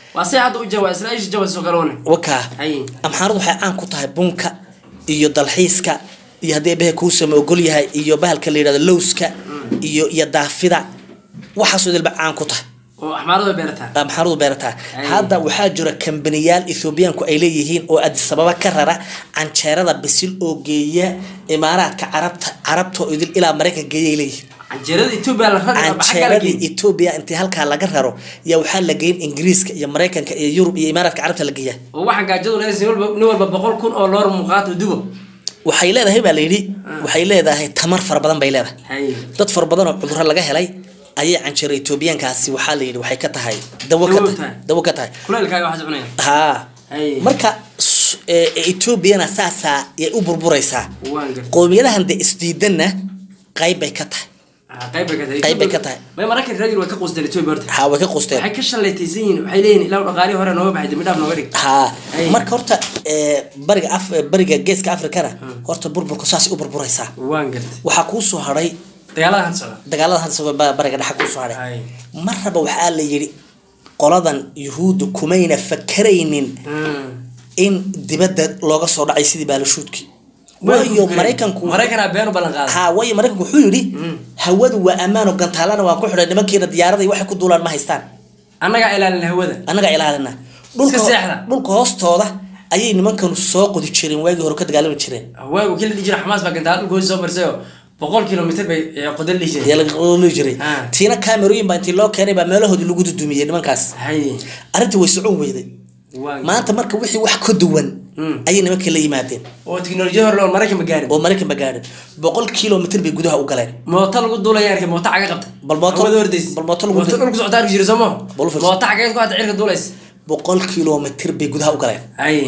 waa say hadda u jawa israa'iisha jawaso kaloone wakaa Haye. amxaaradu waxay caan ku tahay bunka iyo dalxiiska iyo haddii ebehe kuusama ogol yahay iyo bahalka la yidhahdo lowska iyo iyo daafida waxaasoo dalba caan ku tahay oo axmaarada beerataa amxaaradu beerataa Ay. hadda waxaa jira kambaniyaal ethoobiyaanku ay leeyihiin oo adisababa ka rara canjeerada bisil oo geeya imaaraadka carabta carabta oo idil ilaa maraykanka geeya ay leeyihiin canjeerada etoobiya la rari maxaa kala canjeeradii geeyey etoobiya intii halkaa laga raro yaa waxaa la geyn ingiriiska iyo maraykanka iyo yurub iyo imaaraadka carabta la geeyaa oo waxaa gaajadu leedahay nin walba- nin walba boqol kun oo loor muuqaato dubo waxay leedahay baa la yidhi waxay leedahay tamar fara badan bay leedahay haye dad fara badan oo cudurro laga helay ayay canjeero etoobiyaankaasi waxaa la yidhi waxay ka tahay dawo ka Dawo tahay tahay. dawo ka tahay kuleelkaaga waxaa cunaya haa Ay. marka s- ee, etoobiyana saasaa yay u burburaysaa waan gartay qowmiyadahan de isdiidanna qayb bay ka tahay Ah, qayb bay ka tahay Qayb bay ka tahay. may mararka reer way ka quusteen etoobiya horta haa way ka qusteen waxay ka shallaytaysan yihiin waxay leeyihin ilaa dhaqaalihii hore nooga baxay dambi dhaaf nooga dhig haa Ay. marka horta ee, bariga af bariga geeska afrikana horta burburka saasay u burburaysaa waan gartay waxaa kuu soo hadhay dagaalada hadda socda dagaalada hadda soo ba- bariga dhexa kuu soo hadhay Ay. marraba waxaa la yidhi qoladan yuhuudda kumayna fakaraynin Hmm. in dibadda looga soo dhacay sidii baalashuudkii waayo maraykanku maraykanaa been u ballan qaaday haa waayo maraykanku wuxuu yidhi hawadu waa ammaano gantaalana waa ku xidhay nimankiina diyaarada iyo waxay ku duulaan ma haystaan annagaa ilaalin hawada annaga ilaalina dhulka Iska seexda. dhulka hoostooda ayay nimankanu soo qodi jireen waagii hore ka dagaalami jireen waagu kii la dhihi jira xamaas baa gantaal dhulka hoos soo marsay oo boqol kilomitr bay eh, qodan dhihi ayaa jireen laga qodoli jiray Ah. tiina kaamerooyin baa intii loo keenay baa meelahoodii lagu dudumiyey nimankaas haye arrintii way socon weyday waan maanta marka wixii wax ka duwan Mm. ayay nimankii la yimaadeen oo tiknolojiyad hore loo maraykan ma gaarin oo maraykan ba gaadhin boqol kilomitr bay gudaha u galeen mooto lagu duulaya arkay mooto caga qabta Bal mooto- hawada hordaysa bal mooto lagu mooto du- dhulku socota arki jira soo maha Bal u fiirso. mooto cageed ku hadda cirka duulaysa boqol kilomitr bay gudaha u galeen haye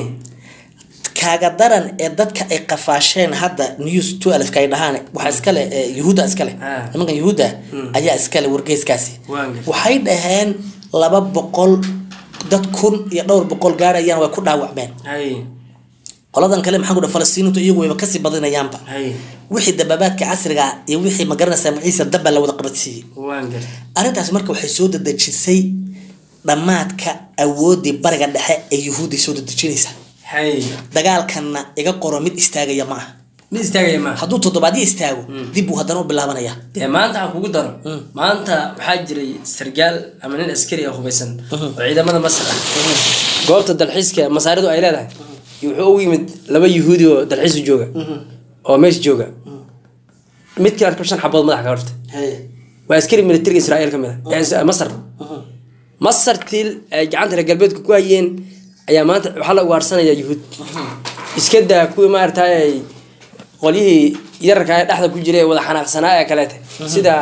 kaaga daran ee dadka ay qafaasheen hadda news twelfka ay dhahaan waxaa iskale ee, yuhuudda iskale Ah. nimankan yuhuudda ayaa iskale wargeyskaasi Waan gartay. waxay dhaheen laba boqol dad kun iyo dhowr boqol gaarayaan way ku dhaawacmeen haye qoladan kale maxaa ku dhaha falastiiniintu iyagu wayba kasii badinayaanba haye wixii dababaadka casriga ah iyo wixii magaranaysaa magaciisa dabba la wada qabadsiiyey waan gartay arrintaas marka waxay soo dadejisay dhammaadka awooddii bariga dhexe ee yuhuudday soo dadejinaysaa haye dagaalkanna iga qoro mid istaagaya ma aha mid istaagaya maaha hadduu toddobaadyo istaago dib buu haddana u bilaabanaya dee maanta aan kugu daro maanta waxaa jiray sargaal ama nin askari ah hubaysan oo ciidamada masar ah goobta dalxiiska masaaridu ay leedahay iyo wuxuu ugu yimid laba yuhuudi oo dalxiis u jooga oo meesha jooga midkii arko shan xabood madaxa ka horta waa askari militariga israa'iil ka mid ah ee masar masar tiil ay gacanta reer galbeedka ku hayeen ayaa maanta waxaa la ugaarsanaya yuhuud iska daa kuwii maaragtay ay qolyihii yararka ee dhexda ku jiray ee wada xanaaqsanaa ee kaleete sida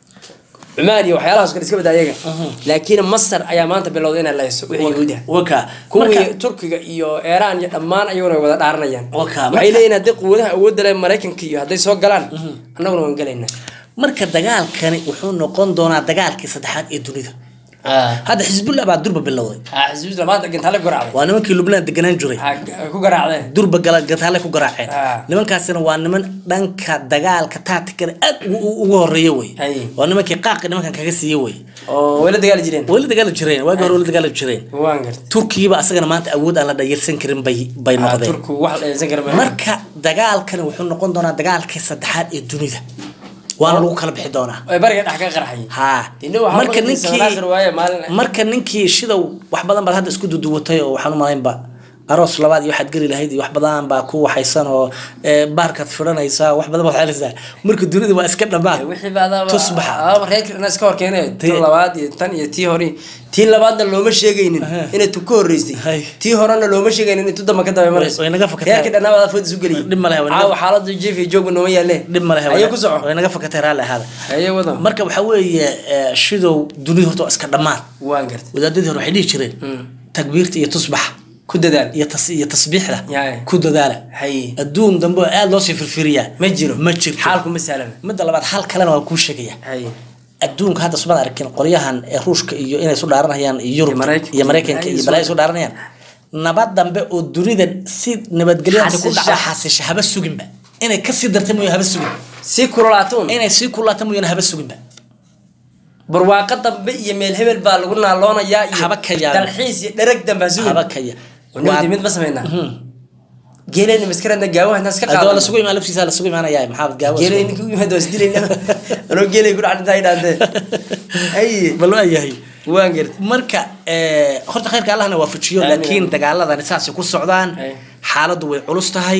cumaan iyo waxyaalahaas kale iska bada ayaga laakiin masar ayaa maanta bilowday inay layso wixii yuhuud ah waka kuwii turkiga iyo iiraan iyo dhammaan ayaguna way wada dhaaranayaan Waka, waxay marka- leeyihin haddii quwadaha awoodda leh maraykanka iyo hadday soo galaan annaguna waan gelaynaa marka dagaalkani wuxuu noqon doonaa dagaalkii saddexaad ee dunida hadda xisbullah baa durba bilowday xisbiis labaad gantaale ku garaacday waa nimankii lubnaan deganaan jiray Ha- ku garaacdeen durba gala gantaale ku garaaceen Ah. nimankaasina waa niman dhanka dagaalka taatikada aad ugu ugu horeeya wey Hay. waa nimankii qaaqi nimankan kaga siiye wey oo way la dagaali jireen way la dagaali jireen waagi hore way la dagaali jireen waan gartay turkigiiba asagana maanta awood aan la dhayirsan karin bay bay Ah, noqdeen turku wax la dhaysan kara ma marka dagaalkani wuxuu noqon doonaa dagaalkii saddexaad ee dunida waana lagu kala bixi doonaa ay bariga dhex ka qarxay haa Dina waxaa marka maqlaysa Nasir waaye maalin- ninkii marka ninkii shidow wax badan baad hadda isku duduwatay oo waxaan u malaynba aroos labaad iyo waxaad geli lahayd iyo wax badan baa ku waxaysan oo ee, baarkaad fidhanaysaa wax badan baad xeelaysaa marka dunida waa iska dhammaan wixii baadaaba tusbaxa aba reerkana iska horkeenay Tii- tan labaad iyo tan iyo tii hore tii labaadna looma sheegaynin Aha. inay tu ka horeysay Hay. tii horena looma sheegaynin inay tu damba ka daba marayso way naga fakatay. reerkii dhannaabada food isu geliyay Dhib ma leh, way naga- caawa xaaladu jiif iyo joogba nooma yaalle dhib ma lehe ayo ku soco way naga fakatay raalli ahaada ayo wada marka waxaa weeye ee, shidow dunida horta waa iska dhammaan waan gartay wadaadadii hore waxay dhihi jireen Mm. takbiirta iyo tusbaxa ku dadaal iyo tas iyo tasbiixda Yaay. ku dadaala hay adduun dambe oo aada loo sii firfiriyaa ma jiro ma jirto xaalku ma saalana midda labaad hal kalena waa kuu sheegaya hay adduunka hadda sumaad arkin qolyahan ee ruushka iyo inay isu dhaaranayaan iyo yurub Iyo Maraykanka. iyo maraykanka iyo Ay, balaa isu- isu dhaaranayaan nabad dambe oo dunida si nabadgelyada ku Xasisha. dhacda xasisha haba suginba inay kasii darta mooya haba sugin si kululaatoon inay sii kulaata mooyana haba suginba barwaaqo dambe iyo meel hebel baa lagu naaloonayaa iyo Haba ka yaabin. dalxiis iyo dhereg dambe ha sugin haba kaya Waa mid ma sameynaa geeleyna maskaradna gaawaha intaas ka adoo qaadana lasugu imaan laftiisa lasugu imaanaya maxaa gaawo geeley ninka u yimaada waa isdilayna anoo geeley ku dhac intaa idhaantee ay bal waa yahay waan garta marka eh, horta khayrka allahna waafajiyo Amiin. laakiin dagaaladani saasay ku socdaan Ay. xaaladdu way culus tahay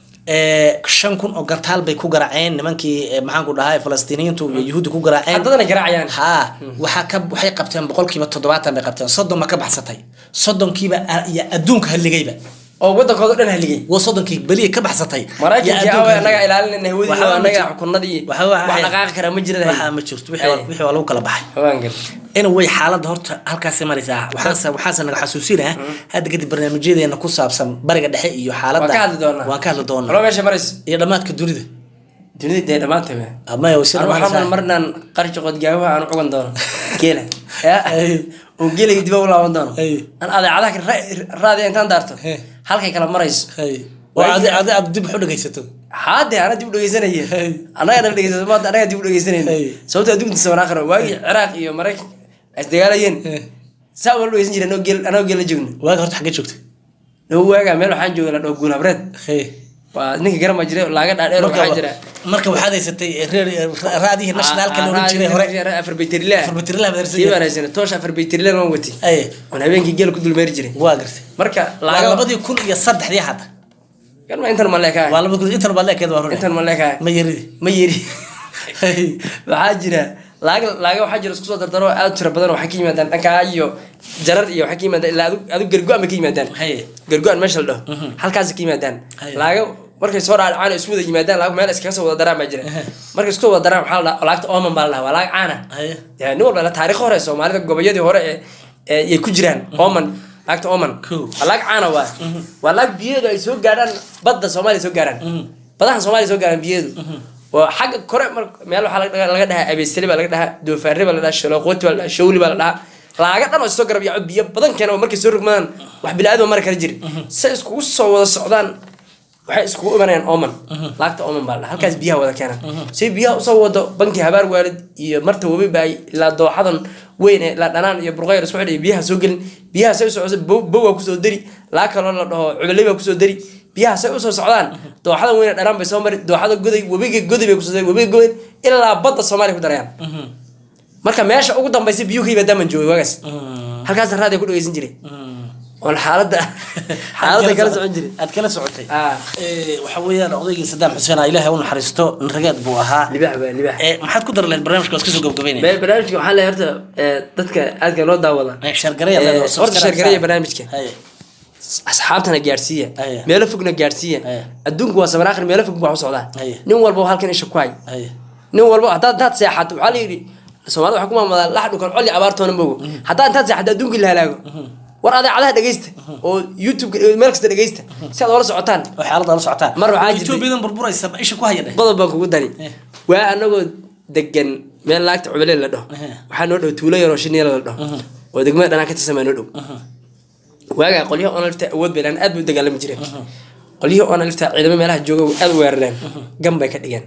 Eh, shan kun oo gartaal bay ku garaaceen nimankii eh, maxaan ku dhahay falastiiniyiintu iyo yuhuudda ku garaaceen haddadana garaacayaan ha waxaa ka waxay qabteen boqolkiiba toddobaatan bay qabteen soddon ma ka baxsatay soddonkiiba a- iyo adduunka halligayba oo wadankooda dhan haligay waa soddonkii beliya ka baxsatay maraykankii iyo awe adduunka annaga halligay. ilaalinayna hawadii Waxaa ma annaga jiro. xukunadii Waxa- waxa- wax dhaqaaqi kara ma jira waxaa ma jirto wixii waa- wixii waa lagu kala baxay waan garta anyway xaaladda horta halkaasay maraysaa waxaase waxaase naga xasuusinaa hadda kadib barnaamijyadeena ku saabsan bariga dhexe iyo xaaladda waan ka hadli doonaa waan ka hadli aloo doonaa meesha marayso iyo dhammaadka dunida dunida dee dhammaantay we amaya way si anu dhammaanaysaa. waxaa marnaan qarshi qodgaawaha aan cugan doono geela Ay. oo geelayga dib u laaban doono Ay. aan adeecadaha ra- raadiya intaan daarto Hey. halkay kala marayso Hay. oo adi adi aad dib wax u dhegaysato haade ana dib u dhegeysanaya Hey. annaga dhan dhegeysato maanta annaga dib u dhegeysanayna Hey. sababta adduunka sabanaakhira waagii ciraaq iyo maraykan ay isdagaalayeen Hey. saa wala dhegeysan jireen anoo geel anoo geel la joogno waaga horta xaggee joogtay dhow waagaa meel waxaan jooga la dhaho guul habreed Hey. waa ninka garama jiray laaga dhaadheer marka waxaa jira marka waxaad haysatay reer raadihii nationalka la oran jiray hore afar baytrile Afar baytrile baad haysan tii jirtay. baan haysanay toosha afar baytrile waan watay Ay. oon habeenkii geel ku dulmeeri jiray waa gartay marka waa laaga labadii kun iyo saddexdii hadda garma intan ma leekahay waa laba kun intan baad leekeed waa rune intan ma leekahay ma yaridi ma yeri Hey. waxaa jira laaga laaga waxaa jira isku soo dardaro aad u tira badan oo waxay ka yimaadaan dhankaa iyo jarar iyo waxay ka yimaadaan ilaa adu adu gargo-an bay ka yimaadaan Haye. gargo-an meesha la dhaho halkaasay ka yimaadaan Haye. laaga markay soo dhaadhacaan oo isku wada yimaadaan laaga meel iskaga soo wada daraan baa jira markay isku soo wada daraan waxaa la dhahaa laagta oman baa la dhahaa waa laag caana Haye. Ya, nin walba la taariikh hore soomaalida gobolyadii hore ee ee ay ku jiraan oman laagta oman Cool. waa laag caana waa waa laag biyaheedu ay soo gaadhaan badda soomaaliya soo gaaraan badaha soomaaliya soo gaaraan biyaheedu waa xagga kore mar meel waxaa laga dhagaa- laga dhahaa abeesali baa laga dhahaa doofaarre baa la dhahaa shalooqooti baa la dhahaa shawli baa la dhahaa laaga dhan oo isoo garab yaaco biyo badan keena oo markay soo rogmadaan wax bilaadan mari kara jiri say iskugu soo wada socdaan waxay iskugu imanayaan oman laagta oman baa la dhahaa halkaas biyaha wada keenaan say biyaha usoo wado banki habaar waalid iyo marta webi baa ilaa dooxadan weyn ee ilaa dhanaan iyo burqayr isku xidhay biyaha soo gelin biyaha say usoo socdo bow bow waa kusoo dari laa kaloo la dhaho cubaley baa kusoo dari biyaha say usoo socdaan dooxadan weyn ee dhanaan bay soo mari dooxada goday webiga goday bay kusoo dari webiga goden ilaa badda soomaaliya ku darayaan marka meesha ugu dambaysa biyuhu ka yimaadaan baan joogay waagaas halkaas raadiya ku dhegeysan jiray oon xaaladda xaaladda kala socon jiray aad kala socotay Ah. Eh, waxa weeyaan odaygii sadaam xuseen ah ilaahay u naxariisto rageed buu ahaa libax baa libax Eh, maxaad ku dar lahayd barnaamijka waa iska soo gabagabeynaya Ba- barnaamijka waxaa leeyahay horta ee, dadka aadka loo daawada Eh, shargareeya Eh, leedahay, horta subscribe shargareeya saar. barnaamijka. Haye. asxaabtana gaarsiiya Aye. meelo fogna gaarsiiya Aye. adduunku waa saban akhri meelo fog baa u socdaa Aye. nin walba halkan isha ku hay Haye. nin walba haddaad intaad seexato waxaa la yidhi soomaalida waxaa ku maamadaa lax dhukan coli abaartoona mogo haddaad intaad seexato adduunkii la halaago war adeecadaha dhegeysta oo youtube meel kasta dhegeysta si aad oola socotaan oo xaaladda la socotaan Mar waxaa jirtay- Etoobiyadan burburaysa ma isha ku haya dheh qodob baan kugu dari Eh. waa anagoo degan meel laagta cubelee la dhaho Eh. waxaa noo dhow tuulo yaroo shineela la dhaho oo degmada dhanaan ka tirsan baa noo dhow waagaa qolyaha onalifta awood bay lahan aad bay u dagaalami jireen qolyihii onalifta ciidamo meelaha jooga way aad u weerareen gan bay ka dhigeen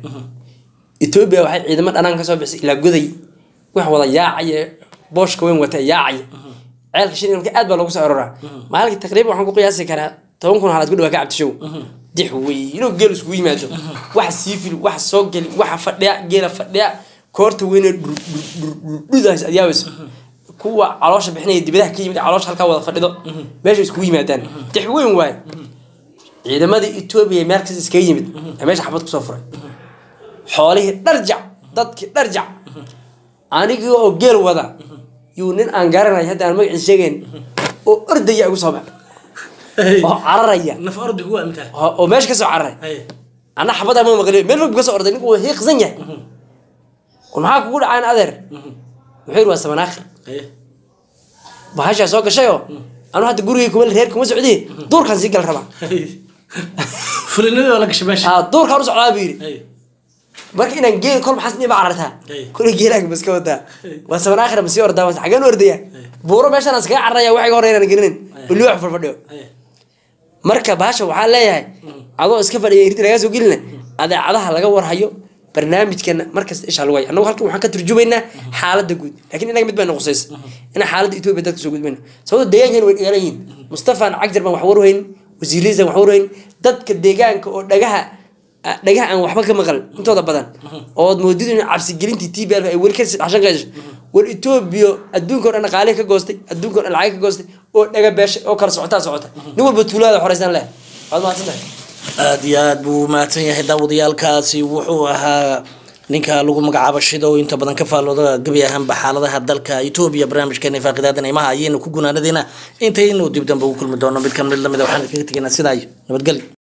etoobiya waxay ciidamo dhanaan kasoo bixisay ilaa goday wax wada yaacaya booshka weyn wata yaacaya ceelka shinilka aad baa loogu soo aroraa maalinka taqriiban waxaan ku qiyaasi karaa toban kun halaad ku dhawaa ka cabdishow dix wey inuu geel iskugu yimaado waxa sii fili waxa soo geli waxa fadhiya geela fadhiya koorta weynee dhudhaas aad yaabayso kuwa caloosha bixinaya dibadaha ka yimid caloosha halkaa wada fadhido meesha iskugu yimaadaan dix weyn waaye ciidamadii etoobiya meel kasta iskaga yimid ee meesha xabad kusoo furay xoolihii dharjac dadkii dharjac anigii oo geel wada yuu nin aan garanay hadda aan magaciisa sheegayn oo ordaya igu soo bax oo cararaya naf ordi kuwa imtaa oo oo meesha kasoo cararay Haye. ana xabada ma maqliyo meel fog buu kasoo orday ninku waa hiiqsan yahay war maxaa kugu dhacayn adeer wuxuu yidhi waa sabanaakhir Haye. bahashaa soo gashayoo anu hadda gurigay kuma reer kuma socdii duurkaan sii gal rabaa Haye. fulinadii waa la gashay meesha aa duurkaan u socdaa buu yidhi Haye. marka inaan geel kol maxas niba carartaa Hey. kulay geelaaga baska wadaa waa saban aakhira masii ordaa waa xageen u ordaya buuro meeshaan aan iskaga cararaya waxay hore inaan gelinin oo liwax farfadhiyo Haye. marka baasha waxaa leeyahay adoo iska fadhiya irti lagaa soo gelina adeecadaha laga warhayo barnaamijkana markasta isha lagu haya annagu halkan waxaan ka turjumaynaa xaaladda guud laakiin inaga mid baa noqosaysa inaan xaaladda etoobiya dadka soo gudbayno sababto deegaankan way dhagaalan yihiin mustafaan cagjar baan wax warweynin wasiiradiisan wax warweynin dadka deegaanka oo dhagaha dhagaha aan waxba ka maqal intooda badan ood moodid in cabsigelintii t b l ay weli ka dhashan qayso war etoobiya adduunka o dhan dhaqaalihi ka goostay adduunka o dhan lacag ka goostay oo dhaga beeshay oo kala socotaa socota nin walba tuulaada xoreysaan leh waad mahadsantahay aada iyo aada buu mahadsan yahay daawadayaalkaasi wuxuu ahaa ninka lagu magacaabo shida oo inta badan ka faallooda gebi ahaanba xaaladaha dalka etoobiya barnaamijkeena faaqidaada neymaha ayaynu ku gunaanadeyna intaynu dib dambe ugu kulmi doono mid kan mid lamida waxaan kaga tegaynaa sidaa iyo nabadgelyo